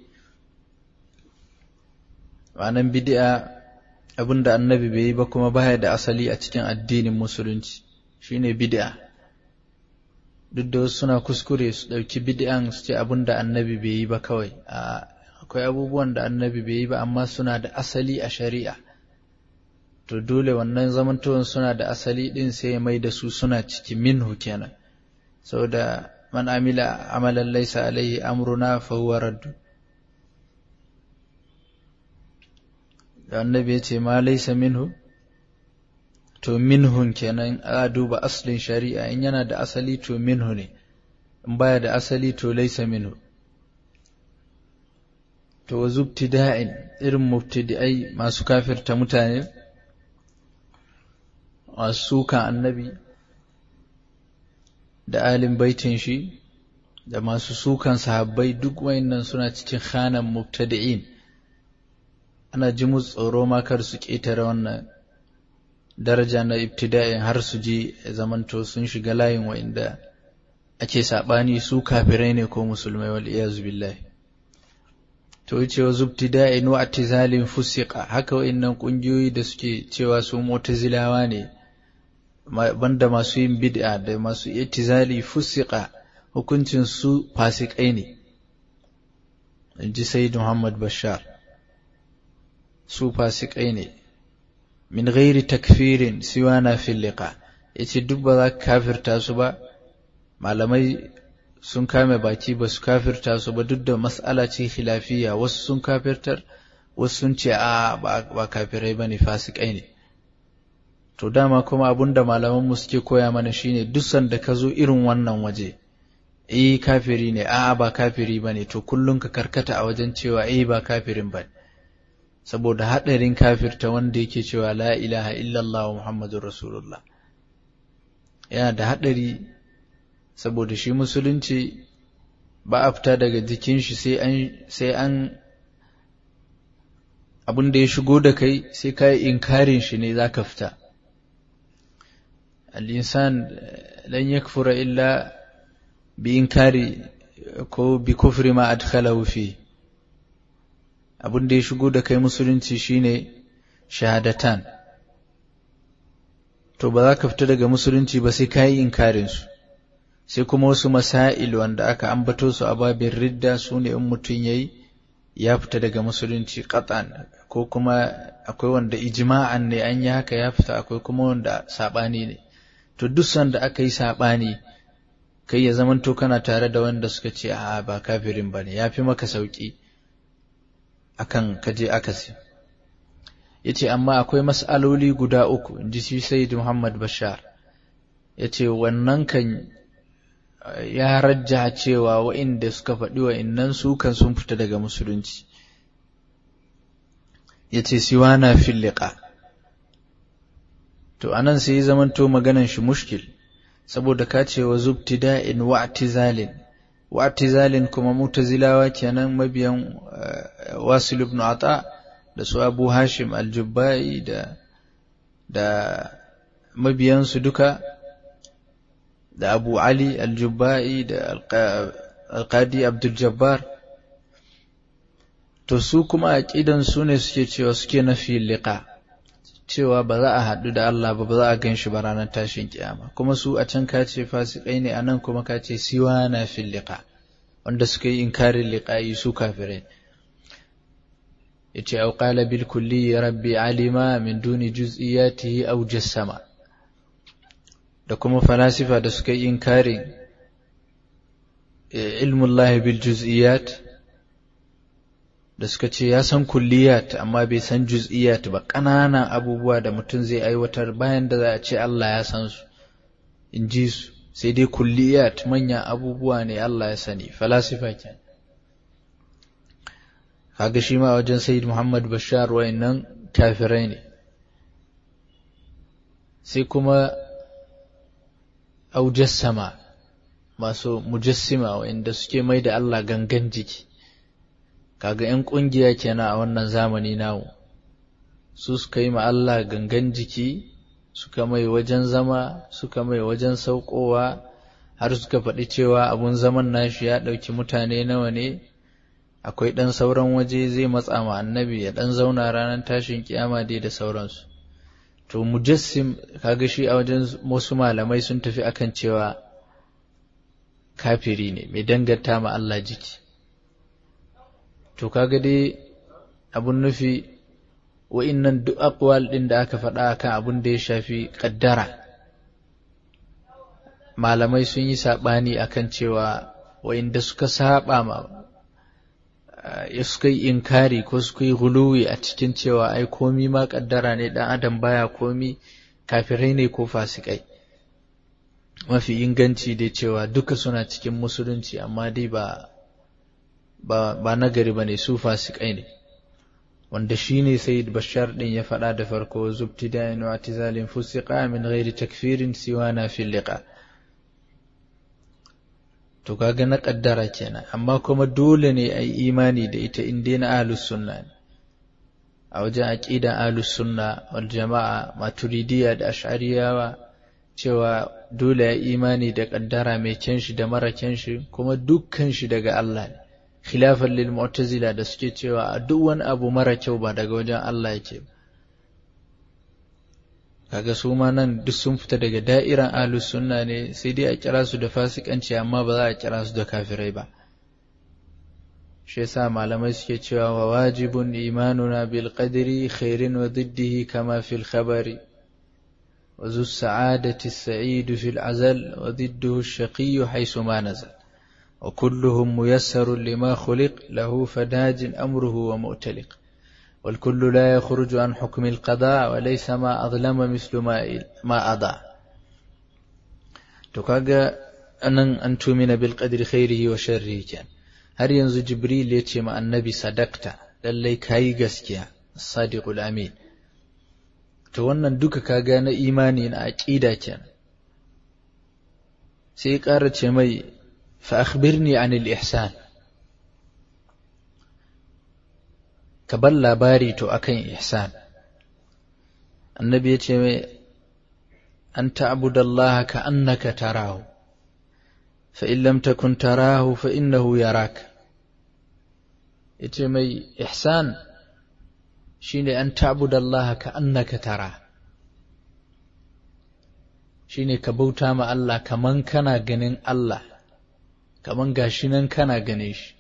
ma'anan bid'a abinda annabi bai yi ba kuma baya da asali a cikin addinin musulunci shine bid'a duk da wasu suna kuskure su ɗauki bid'an su ce abinda annabi bai yi ba kawai a akwai abubuwan da annabi bai yi ba amma suna da asali a shari'a to dole wannan zamantowar suna da asali din sai mai da su suna ciki minhu kenan saboda man amila amalan laysa alaihi amruna fa huwa raddu da annabi ya ce ma laysa minhu to minhun kenan a duba aslin shari'a in yana da asali to minhu ne in baya da asali to laysa minhu to wa zubtida'in irin mubtadi'ai masu kafirta mutane masu sukan annabi da alin baitin shi da masu sukan sahabbai duk wayannan suna cikin khanan mubtadi'in ana ji musu tsoro ma kar su ƙetare wannan daraja na ibtida'in har su ji zamanto sun shiga layin wa'inda ake saɓani su kafirai ne ko musulmai wal iyazu billahi to yace wa zubtida'in wa atizalin fusiqa haka wa'annan kungiyoyi da suke cewa su mu'tazilawa ne banda masu yin bid'a da masu itizali fusiqa hukuncin su fasikai ne inji sayyid Muhammad Bashar su fasikai ne min ghairi takfirin siwana fil liqa yace duk ba za ka kafirta su ba malamai sun kame baki ba su kafirta su ba duk da mas'ala ce khilafiya wasu sun kafirtar wasu sun ce a ba kafirai bane fasikai ne to dama kuma abunda malaman mu suke koya mana shine duk sanda ka zo irin wannan waje eh kafiri ne a ba kafiri bane to kullun ka karkata a wajen cewa eh ba kafirin bane saboda hadarin kafirta wanda yake cewa la ilaha illallah muhammadur rasulullah yana da hadari saboda shi musulunci ba a fita daga jikin shi sai an sai an abin da ya shigo da kai sai ka yi inkarin shi ne za ka fita al'insan lan yakfura illa bi inkari ko bi kufri ma adkhalahu fi abin da ya shigo da kai musulunci shine shahadatan to ba za ka fita daga musulunci ba sai ka yi inkarinsu sai kuma wasu masail wanda aka ambato su a babin ridda su ne in mutum ya yi ya fita daga musulunci qat'an ko kuma akwai wanda ijma'an ne an yi haka ya fita akwai kuma wanda saɓani ne to duk sanda aka yi saɓani kai ya zamanto kana tare da wanda suka ce a ba kafirin ba ne ya fi maka sauƙi akan kaje akasi ya ce amma akwai mas'aloli guda uku in ji shi sai muhammad bashar ya ce wannan kan ya rajja cewa wa'inda suka faɗi wa'innan su kan sun fita daga musulunci ya ce siwana filliƙa to anan sai ya zamanto maganan shi mushkil saboda ka ce wa zubtida'in wa'tizalin wa'tizalin kuma mutazilawa kenan mabiyan wasil ibn ata da su abu hashim aljubba'i da da mabiyansu duka da abu ali aljubba'i da alqadi abdul jabbar to su kuma aqidan su ne suke cewa suke nafi liqa cewa ba za a haɗu da Allah ba ba za a gan shi ba ranar tashin kiyama kuma su a can kace fasikai ne anan kuma kace siwa na fil liqa wanda suka yi inkarin liqa'i su kafirai yace au qala bil kulli rabbi alima min duni juz'iyatihi aw jassama da kuma falasifa da suka yi inkarin ilmullahi bil juz'iyat da suka ce ya san kulliyat amma bai san juz'iyat ba ƙananan abubuwa da mutum zai aiwatar bayan da za a ce Allah ya san su in ji su sai dai kulliyat manyan abubuwa ne Allah ya sani falasifa ke kaga shi ma wajen Sayyid Muhammad Bashar wayannan kafirai ne sai kuma aujassama masu mujassima wayanda suke mai da Allah gangan jiki kaga ‘yan ƙungiya kenan a wannan zamani namu su suka yi Allah gangan jiki suka mai wajen zama suka mai wajen saukowa har suka faɗi cewa abun zaman nashi ya ɗauki mutane nawa ne akwai ɗan sauran waje zai matsa ma annabi ya ɗan zauna ranar tashin kiyama dai da sauransu to mujassim kaga shi a wajen wasu malamai sun tafi akan cewa kafiri ne mai danganta ma Allah jiki to kaga dai abun nufi wa'innan duk aqwal din da aka faɗa akan abun da ya shafi kaddara malamai sun yi saɓani akan cewa wa'inda suka saba ma ya suka yi inkari ko suka yi guluwi a cikin cewa ai komi ma kaddara ne dan adam baya komi kafirai ne ko fasikai mafi inganci dai cewa duka suna cikin musulunci amma dai ba ba, ba nagari ba ne su fasikai ne wanda shi ne sai bashar ɗin ya faɗa da farko zubti da yin wa tizalin fusiƙa min ghairi takfirin siwa na filliƙa to kaga na ƙaddara kenan amma kuma dole ne a yi imani da ita in dai na ahlus sunna ne a wajen aƙidan ahlus sunna wal jama'a maturidiya da ash'ariyawa cewa dole ya imani da ƙaddara mai kyan shi da mara kyan shi kuma dukkan shi daga Allah ne khilafan lil mu'tazila da suke cewa a duk wani abu mara kyau ba daga wajen Allah yake kaga su ma nan duk sun fita daga da'iran ahlus sunna ne sai dai a kira su da fasikanci amma ba za a kira su da kafirai ba shi yasa malamai suke cewa wa wajibun imanuna bil qadri khairin wa diddihi kama fil khabari wa zu sa'adati as-sa'id fil azal wa didduhu ash-shaqi haythu ma nazal وكلهم ميسر لما خلق له فداج أمره ومؤتلق والكل لا يخرج عن حكم القضاء وليس ما أظلم مثل ما ما أضاع تكاغا أن أن تؤمن بالقدر خيره وشره كان هل ينزو جبريل يتي مع النبي صدقت للي كاي gaskiya الصادق الأمين to wannan duka kaga na imani na aqida kenan sai ƙara ce mai فأخبرني عن الإحسان كبل لاباري تو أكين إحسان النبي يتي أن تعبد الله كأنك تراه فإن لم تكن تراه فإنه يراك يتي مي إحسان شيني أن تعبد الله كأنك تراه shine ka bauta ma Allah kaman kana ganin Allah kaman gashi nan kana ganin shi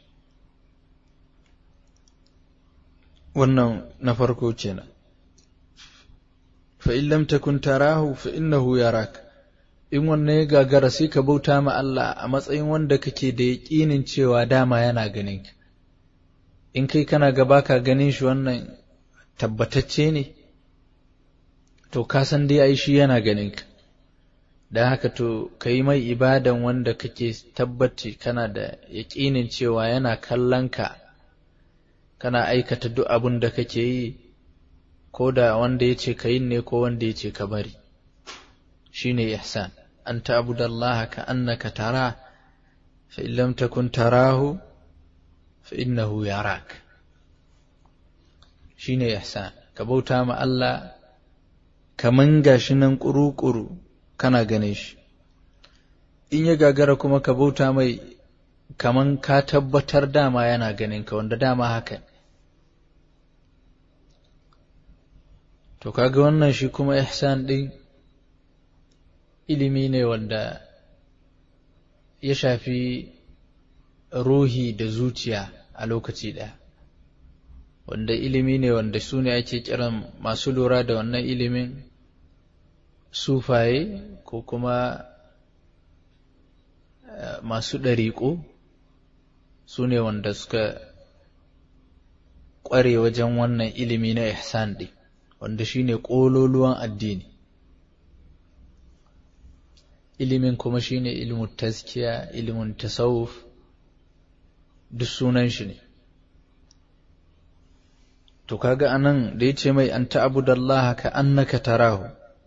wannan na farko kenan fa in lam takun tarahu fa innahu yarak in wannan ya gagara sai ka bauta ma Allah a matsayin wanda kake da yaƙinin cewa dama yana ganin ka in kai kana gaba ka ganin shi wannan tabbatacce ne to ka san dai ai shi yana ganin ka don haka to ka yi mai ibadan wanda kake tabbaci kana da yaƙinin cewa yana kallon ka kana aikata duk abin da kake yi ko da wanda ya ce ka yin ne ko wanda ya ce ka bari shi ne ihsan an ta'budallaha ka annaka tara fa in lam takun tarahu fa innahu yarak shine ihsan ka bauta ma Allah kaman gashi nan kuru-kuru kana gane shi in ya gagara kuma ka bauta mai kaman ka tabbatar dama yana ganin ka wanda dama haka to kaga wannan shi kuma ihsan din ilimi ne wanda ya shafi ruhi da zuciya a lokaci ɗaya wanda ilimi ne wanda su ne ake kiran masu lura da wannan ilimin sufaye ko kuma masu ɗariƙo su ne wanda suka ƙware wajen wannan ilimi na ihsan ɗin wanda shi ne ƙololuwan addini ilimin kuma shi ne ilimin taskiya ilimin tasawuf duk sunan shi ne to kaga anan da yace mai an ta'budallaha ka annaka tarahu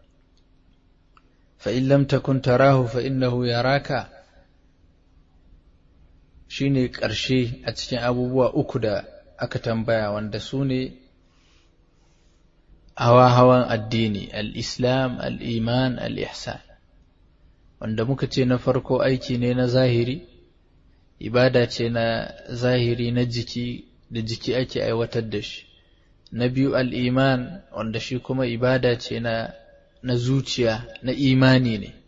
fa in lam takun tarahu fa innahu yaraka shine ƙarshe a cikin abubuwa uku da aka tambaya wanda su ne hawa-hawan addini al-islam al-iman al-ihsan wanda muka ce na farko aiki ne na zahiri ibada ce na zahiri na jiki da jiki ake aiwatar da shi na biyu al'iman wanda shi kuma ibada ce na, na zuciya na imani ne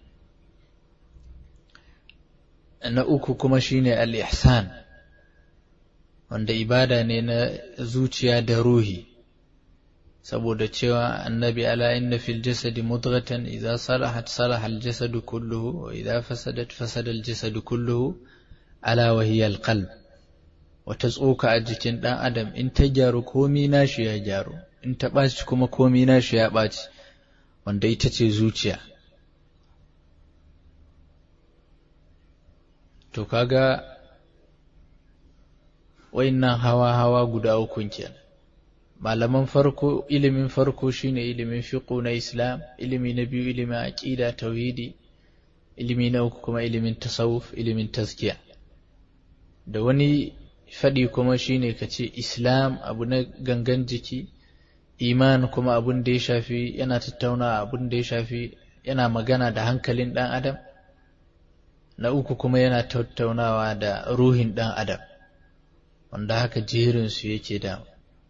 na uku kuma shine al'ihsan wanda ibada ne na zuciya da ruhi saboda cewa annabi ala inna fil jasadi mudghatan idza salahat salaha al jasadu kulluhu wa idza fasadat fasada al jasadu kulluhu ala wa hiya al qalb wata tsoka a jikin ɗan adam in ta gyaru komi nashi ya gyaru in ta ɓaci kuma komi nashi ya ɓaci wanda ita ce zuciya to kaga wayannan hawa-hawa guda ukun kenan malaman farko ilimin farko shine ilimin fiqh na islam ilimi na biyu ilimin aqida tauhidi ilimi na uku kuma ilimin tasawuf ilimin tazkiya da wani faɗi kuma shine ka ce islam abu na gangan jiki iman kuma abun da ya shafi yana tattauna abun da ya shafi yana magana da hankalin ɗan adam na uku kuma yana tattaunawa da ruhin ɗan adam wanda haka jerinsu yake da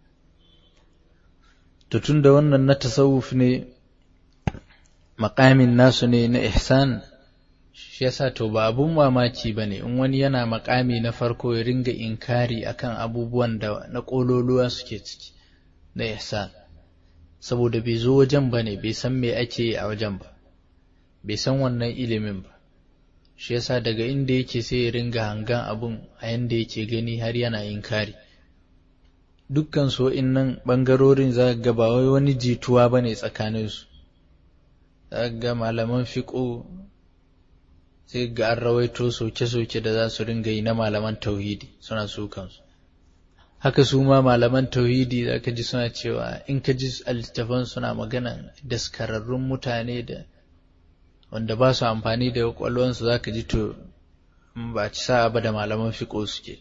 tun da wannan na tasawuf ne makamin nasu ne na ihsan shi yasa to ba abun mamaki ba ne in wani yana makami na farko ya ringa inkari akan abubuwan da na ƙololuwa suke ciki na ihsan saboda bai zo wajen ba ne bai san me ake yi a wajen ba bai san wannan ilimin ba shi yasa daga inda yake sai ya ringa hangan abun a yanda yake gani har yana inkari dukkan so nan ɓangarorin za ga ba wai wani jituwa ba ne tsakaninsu za ga malaman fiƙo sai ga an rawaito soke-soke da za su ringa yi na malaman tauhidi suna su kansu haka su ma malaman tauhidi za ka ji suna cewa in ka ji littafan suna magana daskararrun mutane da wanda ba su amfani da kwakwalwansu za ka ji to ba ci sa'a ba da malaman fiƙo suke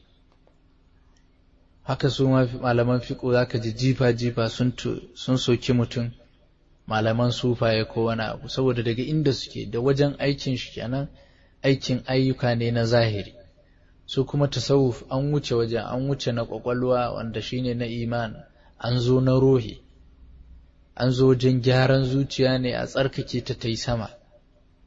haka su ma malaman fiƙo za ka ji jifa-jifa sun soki mutum malaman sufaye ko wani abu saboda daga inda suke da wajen aikin shi kenan aikin ayyuka ne na zahiri su kuma tasawuf an wuce wajen an wuce na kwakwalwa wanda shine na iman an zo na ruhi an zo wajen gyaran zuciya ne a tsarkake ta ta yi sama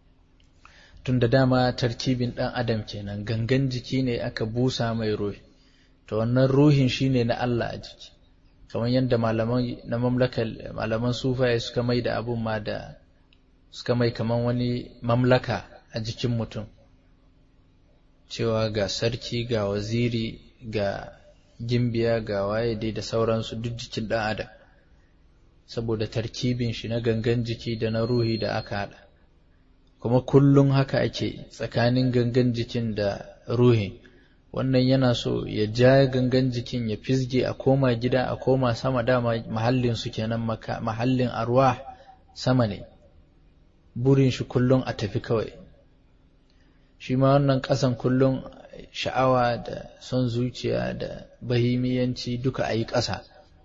tun da dama tarkibin ɗan adam kenan gangan jiki ne aka busa mai ruhi to wannan ruhin shine na Allah a jiki kamar yadda malaman na mamlakar malaman sufaye suka mai da abun ma da suka mai kamar wani mamlaka a jikin mutum cewa ga sarki ga waziri ga gimbiya ga waye dai da sauransu duk jikin ɗan adam saboda tarkibin shi na gangan jiki da na ruhi da aka haɗa kuma kullum haka ake tsakanin gangan jikin da ruhin wannan yana so ya ja gangan jikin ya fizge a koma gida a koma sama dama mahallin su kenan mahallin arwa sama ne burin shi kullum a tafi kawai shi ma wannan ƙasan kullum sha'awa da son zuciya da bahimiyanci duka a yi ƙasa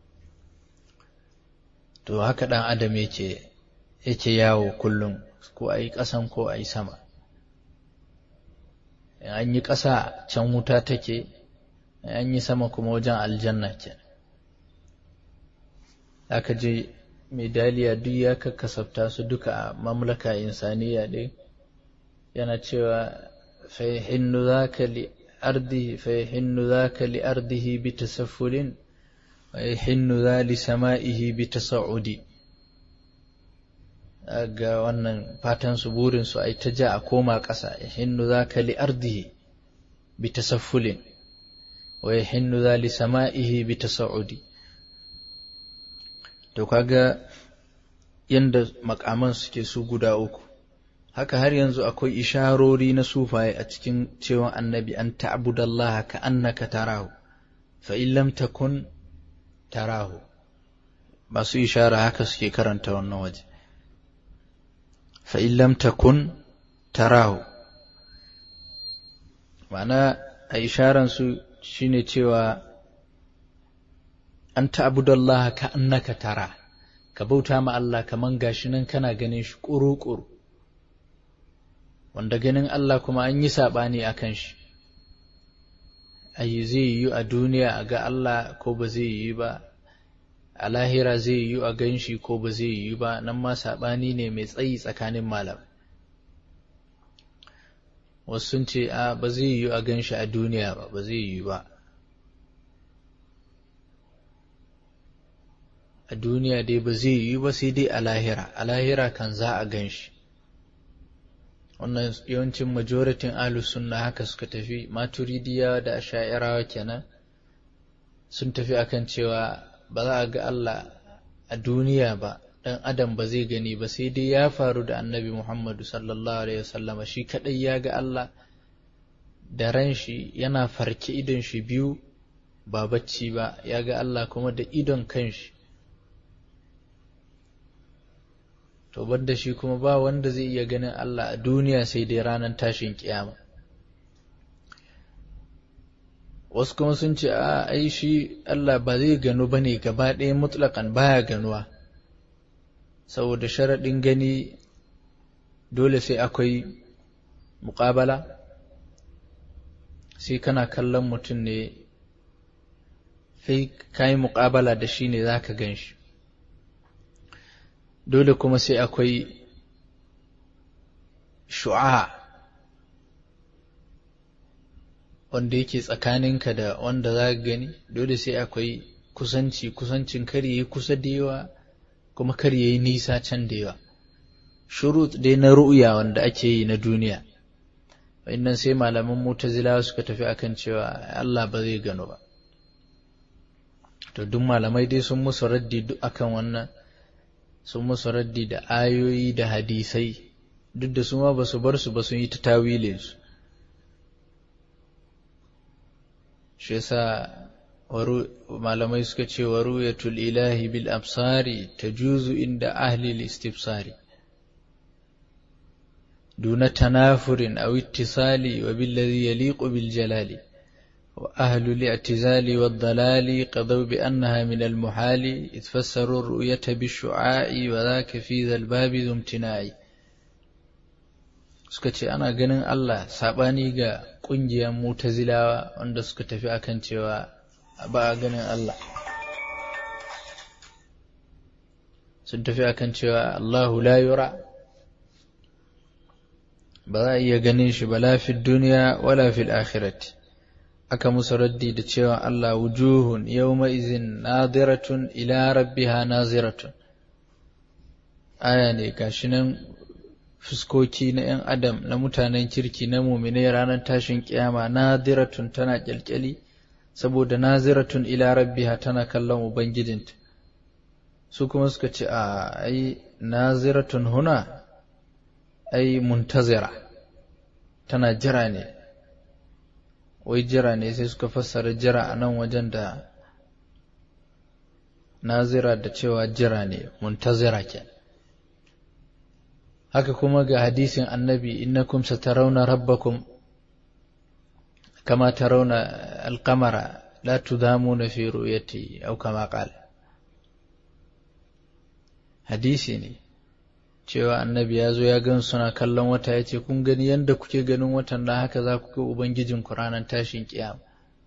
to haka ɗan adam yake yake yawo kullum ko a yi ƙasan ko a yi sama an yi ƙasa can wuta take an yi sama kuma wajen aljanna ke aka je medaliya duk ya kakkasafta su duka a mamlaka insaniya ɗin yana cewa fayhinnu zaka li ardihi fayhinnu zaka li ardihi bi tasaffulin wa yahinnu za li sama'ihi bi tasa'udi ga wannan fatan su burin su ai ta ja a koma ƙasa yahinnu zaka li ardihi bi tasaffulin wa yahinnu za li sama'ihi bi tasa'udi to kaga yanda makaman suke su guda uku haka har yanzu akwai isharori na sufaye a cikin cewa annabi an ta'budallaha ka annaka tarahu fa in lam takun tarahu masu ishara haka suke karanta wannan waje fa in lam takun tarahu ma'ana a isharan su shine cewa an ta'budallaha ka annaka tara ka bauta ma Allah kaman gashi nan kana ganin shi ƙuru-ƙuru wanda ganin Allah kuma an yi saɓani a kan shi ayi zai yi a duniya a ga Allah ko ba zai yi ba a lahira zai yi a gan shi ko ba zai yi ba nan ma saɓani ne mai tsayi tsakanin malam wasu sun ce a ba zai yi a gan shi a duniya ba ba zai yi ba a duniya dai ba zai yi ba sai dai a lahira a lahira kan za a gan shi wannan yawancin majoritin ahlus sunna haka suka tafi maturidiya da asha'irawa kenan sun tafi akan cewa ba za a ga Allah a duniya ba dan adam ba zai gani ba sai dai ya faru da annabi Muhammadu sallallahu alaihi wasallama shi kadai ya ga Allah da ran shi yana farke idon shi biyu ba bacci ba ya ga Allah kuma da idon kanshi to da shi kuma ba wanda zai iya ganin Allah a duniya sai dai ranar tashin kiyama wasu kuma sun ce a ai shi Allah ba zai gano bane gaba ɗaya mutlakan baya ganuwa saboda sharaɗin gani dole sai akwai muƙabala sai kana kallon mutum ne sai ka yi muƙabala da shi ne za ka gan shi dole kuma sai akwai shu'a wanda yake tsakaninka da wanda za ka gani dole sai akwai kusanci kusancin kar yi kusa da yawa kuma kar yi nisa can da yawa shurut dai na ru'ya wanda ake yi na duniya wannan sai malaman mutazilawa suka tafi akan cewa Allah ba zai gano ba to duk malamai dai sun musu raddi duk akan wannan sun musu raddi da ayoyi da hadisai duk da su ma ba su bar su ba sun yi ta tawilin su shi yasa malamai suka ce wa ruyatul ilahi bil absari tajuzu inda ahli al-istifsari دون تنافر أو اتصال وبالذي يليق بالجلال وأهل الاعتزال والضلال قضوا بأنها من المحال إذ فسروا الرؤية بالشعاع وذاك في ذا الباب ذو امتناع suka ce ana ganin Allah saɓani ga ƙungiyar mutazilawa wanda suka tafi akan cewa ba a ganin Allah sun tafi akan cewa Allahu la yura ba za a iya ganin shi ba lafid duniya wala fil akhirati aka musu raddi da cewa Allah wujuhun yawma izin nadiratun ila rabbiha naziratun aya ne gashi nan fuskoki na ‘yan adam na mutanen kirki na muminai ranar tashin kiyama nadiratun tana kyalkyali saboda naziratun ila rabbiha tana kallon ubangijinta su kuma suka ce a ai naziratun huna ai muntazira tana jira ne wai jira ne sai suka fassara jira a nan wajen da nazira da cewa jira ne muntazira ke haka kuma ga hadisin annabi innakum satarawna rabbakum kama tarawna alqamara la tudamuna fi ru'yati aw kama qala hadisi ne cewa annabi ya zo ya gan suna kallon wata ya ce kun gani yadda kuke ganin watan na haka za ku ga ubangijin ku ranar tashin kiyama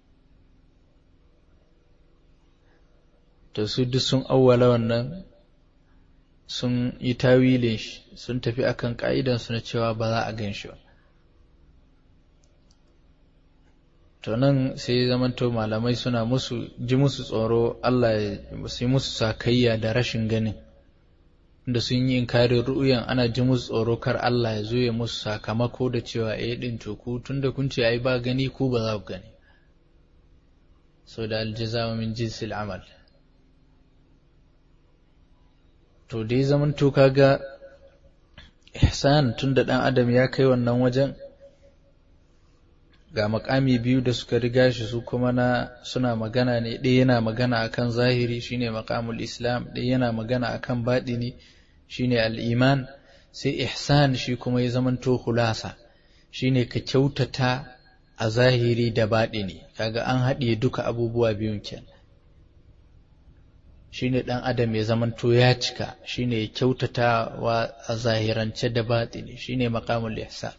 to su duk sun awwala wannan sun yi tawilin shi sun tafi akan ka'idansu na cewa ba za a gan shi ba to nan sai zamanto malamai suna musu ji musu tsoro Allah ya yi musu sakayya da rashin ganin da sun yi inkarin ru'uyan ana ji musu tsoro kar Allah ya zo ya musu sakamako da cewa eh din to ku tunda kun ce ai ba gani ku ba za ku gani so da aljaza min jinsil amal to dai zaman to kaga ihsan tunda dan adam ya kai wannan wajen ga makami biyu da suka riga shi su kuma na suna magana ne ɗaya yana magana akan zahiri shine maqamul islam ɗaya yana magana akan baɗini shine al'iman sai ihsan shi kuma ya zamanto khulasa shine ka kyautata a zahiri da baɗini kaga an haɗiye duka abubuwa biyun kenan shine ɗan adam ya zamanto ya cika shine ya kyautata wa a zahirance da baɗini shine maqamul ihsan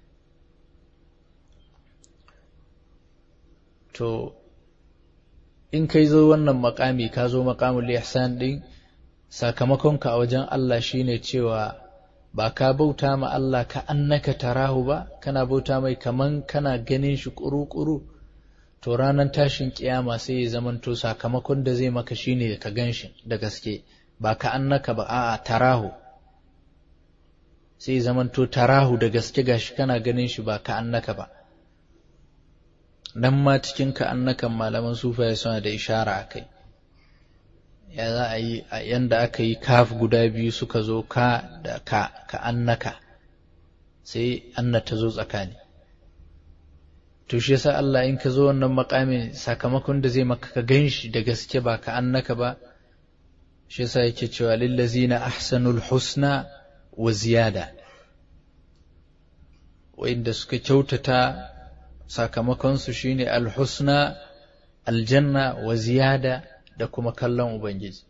to in kai zo wannan makami ka zo makamul ihsan din sakamakonka a wajen Allah shine cewa ba ka bauta ma Allah ka annaka tarahu ba kana bauta mai kaman kana ganin shi kuru-kuru to ranar tashin kiyama sai ya zamanto sakamakon da zai maka shine ka gan shi da gaske ba ka annaka ba a'a tarahu sai ya zamanto tarahu da gaske gashi kana ganin shi ba ka annaka ba nan ma cikin ka annakan malaman sufaye suna da ishara a kai ya za a yi a yanda aka yi kaf guda biyu suka zo ka da ka ka annaka sai anna ta zo tsakani to shi yasa Allah in ka zo wannan makamin sakamakon da zai maka ka ganshi da gaske ba ka annaka ba shi yasa yake cewa lillazina ahsanul husna wa ziyada wa'inda suka kyautata sakamakonsu shine alhusna aljanna wa ziyada da kuma kallon ubangiji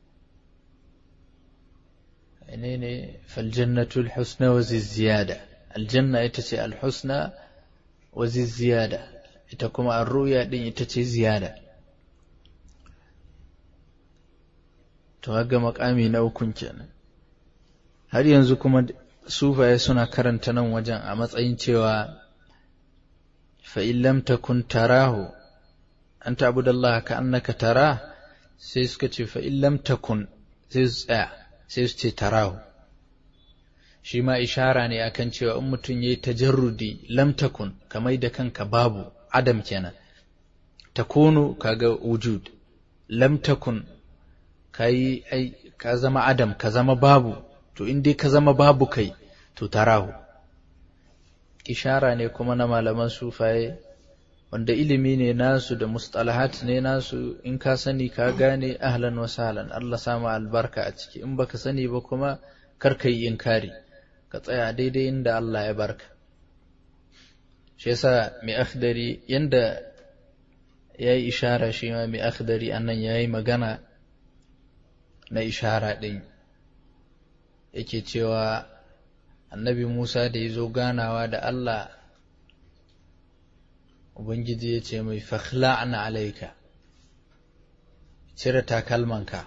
ne ne faljannatu alhusna wa ziyada aljanna ita ce alhusna wa ziyada ita kuma arruya din ita ce ziyada to ga makami na ukun kenan har yanzu kuma sufaye suna karanta nan wajen a matsayin cewa فإن لم تكن تراه أن تعبد الله كأنك تراه سيسكت فإن لم تكن سيسكت تراه shi ma ishara ne akan cewa in mutum ya yi tajarrudi lam takun kamar da kanka babu adam kenan takunu kaga wujud lam takun kai ai ka zama adam ka zama babu to in dai ka zama babu kai to tarahu ishara ne kuma na malaman sufaye wanda ilimi ne nasu da mustalahat ne nasu in ka sani ka gane ahlan wa sahlan Allah sama albarka a ciki in baka sani ba kuma kar ka yi inkari ka tsaya daidai inda Allah ya barka shi yasa mai akhdari yanda ya yi ishara shi ma mai akhdari annan ya yi magana na ishara ɗin yake cewa annabi Musa da ya zo ganawa da Allah Ubangiji ya ce mai fakhla'na alaika cire takalmanka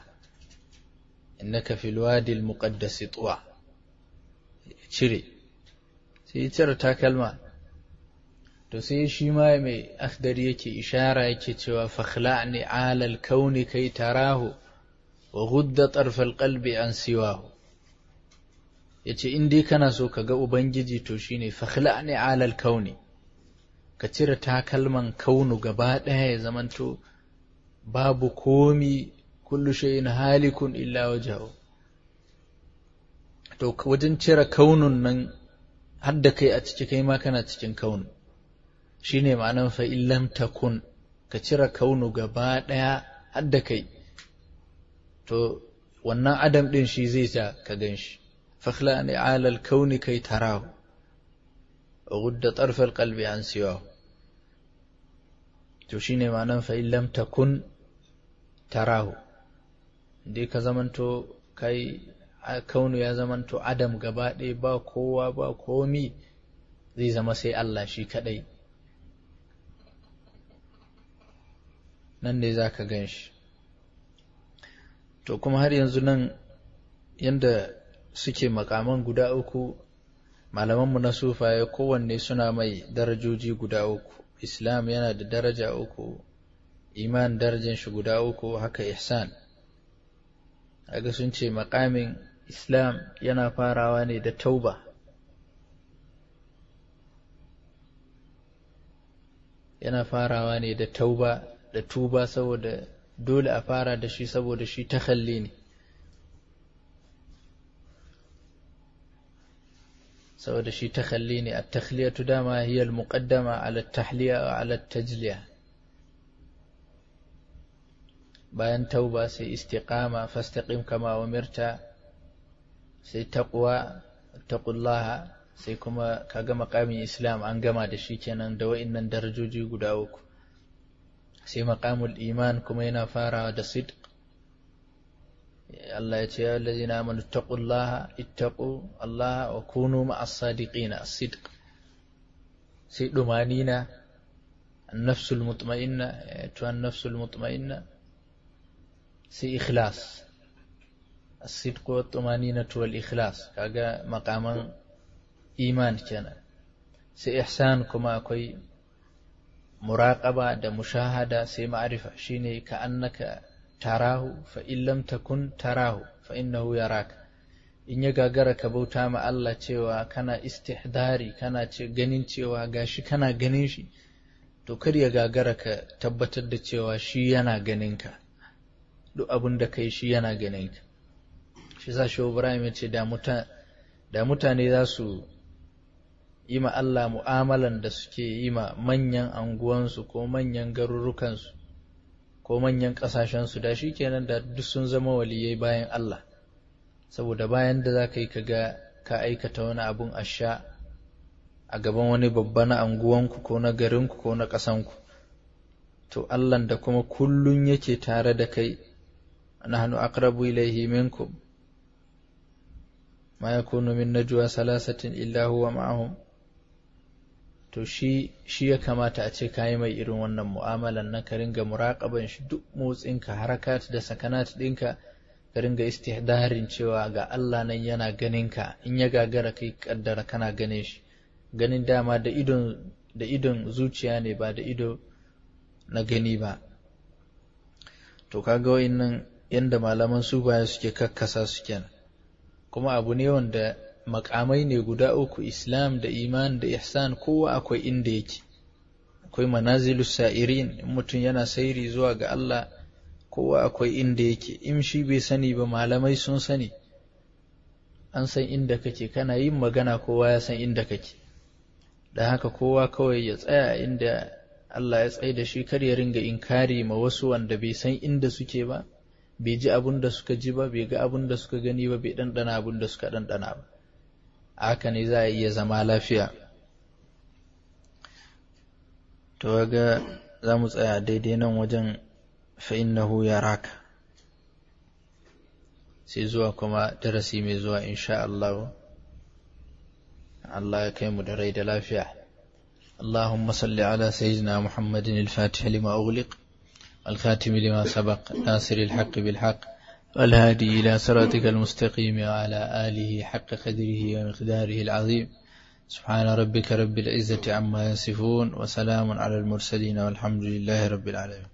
innaka fil wadi al muqaddas tuwa cire sai ya cire takalma to sai shi ma mai akhdari yake ishara yake cewa fakhla'ni alal kauni kai tarahu wa ghudda tarfal qalbi an siwahu yace in dai kana so ka ga ubangiji to shine fakhla'ni alal kauni ka cire takalman kaunu gaba ɗaya ya zamanto babu komi kullu shay'in halikun illa wajhahu to wajen cire kaunun nan har da kai a ciki kai ma kana cikin kaunu shine ma'anan fa illam takun ka cire kaunu gaba ɗaya har da kai to wannan adam ɗin shi zai sa ka gan shi fakhla ne alal kauni kai tarahu wa gudda tarfal qalbi an siwahu to shine ma'anan fa illam takun tarahu dai ka zamanto kai kaunu ya zamanto adam gaba ɗaya ba kowa ba komi zai zama sai Allah shi kaɗai nan ne za ka gan shi to kuma har yanzu nan yadda suke makaman guda uku malamanmu na sufaye kowanne suna mai darajoji guda uku islam yana da daraja uku iman darajan shi guda uku haka ihsan aga sun ce makamin islam yana farawa ne da tauba yana farawa ne da tauba da tuba saboda dole a fara da shi saboda shi takhalli ne saboda shi takhalli ne at-takhliyatu dama hiya al-muqaddama ala at-tahliya wa ala at-tajliya bayan tauba sai istiqama fastaqim kama umirta sai taqwa taqullaha sai kuma kaga maqamin islam an gama da shi kenan da wa'annan darajoji guda uku sai maqamul iman kuma yana farawa da sidq Allah ya ce ya allazina amanu taqullaha ittaqu Allah wa kunu ma'as sadiqina as-sidq sai dumanina an-nafsul mutma'inna to an-nafsul mutma'inna sai ikhlas as-sidq wa tumanina wal ikhlas kaga maqaman iman kenan sai ihsan kuma akwai muraqaba da mushahada sai ma'rifa shine ka annaka tarahu fa in lam takun tarahu fa innahu yaraka in ya gagara ka bauta ma Allah cewa kana istihdari kana ce ganin cewa gashi kana ganin shi to kar ya gagara ka tabbatar da cewa shi yana ganin ka duk abin da kai shi yana ganin ka shi sa shi Ibrahim ya ce da mutane za su yi ma Allah mu'amalan da suke yi ma manyan anguwansu ko manyan garurukansu ko manyan ƙasashensu da shi kenan da duk sun zama waliyai bayan Allah saboda bayan da za ka yi ga ka aikata wani abun asha a gaban wani babba na anguwanku ko na garinku ko na ƙasanku to Allah da kuma kullun yake tare da kai nahnu aqrabu ilayhi minkum ma yakunu min najwa salasatin illa huwa ma'ahum to shi shi ya kamata a ce kayi mai irin wannan mu'amalan na ka ringa muraƙaban shi duk motsinka harakat da sakanat ɗinka ka ringa istihdarin cewa ga Allah nan yana ganin ka in ya gagara kai kaddara kana ganin shi ganin dama da idon da idon zuciya ne ba da ido na gani ba to kaga wayannan yanda malaman baya suke kakkasa su kenan kuma abu ne wanda makamai ne guda uku islam da iman da ihsan kowa akwai inda yake akwai manazilus sa'irin in mutum yana sairi zuwa ga Allah kowa akwai inda yake in shi bai sani ba malamai sun sani an san inda kake kana yin magana kowa ya san inda kake da haka kowa kawai ya tsaya inda Allah ya tsaye da shi kar ya ringa inkari ma wasu wanda bai san inda suke ba bai ji abin da suka ji ba bai ga abin da suka gani ba bai ɗanɗana abin da suka ɗanɗana ba haka ne za a iya zama lafiya to ga za mu tsaya daidai nan wajen fa'innahu ya raka sai zuwa kuma darasi mai zuwa insha Allah Allah ya kai mu da rai da lafiya اللهم صل على سيدنا محمد الفاتح لما أغلق الخاتم لما سبق ناصر الحق بالحق والهادي إلى صراطك المستقيم وعلى آله حق قدره ومقداره العظيم سبحان ربك رب العزة عما يصفون وسلام على المرسلين والحمد لله رب العالمين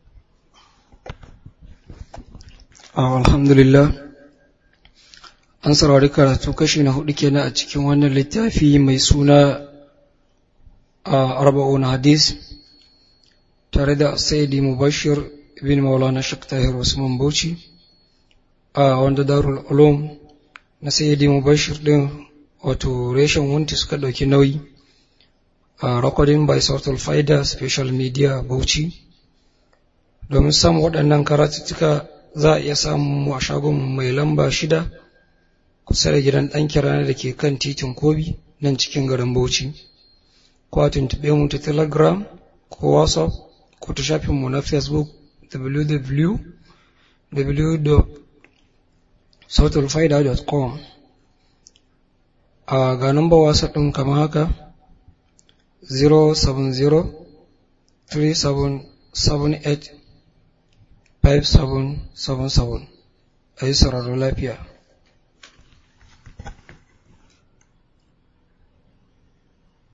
alhamdulillah an saurari karatu kashi na hudu kenan a cikin wannan littafi mai suna a arba'un hadis tare da sayyidi mubashir bin maulana shak tahir usman bauchi a wanda darul ulum na sayyidi mubashir din wato reshen wunti suka dauki nauyi a recording by sautul faida special media bauchi domin samun waɗannan karatuttuka za a iya samun a shagon mai lamba shida kusa da gidan ɗan kirana da ke kan titin kobi nan cikin garin bauchi ko a tuntuɓe mu ta telegram ko whatsapp ko ta shafinmu na facebook www.sautalfaida.com a ga namba wasa ɗin kamar haka 070 3778 5777 a yi sauraro lafiya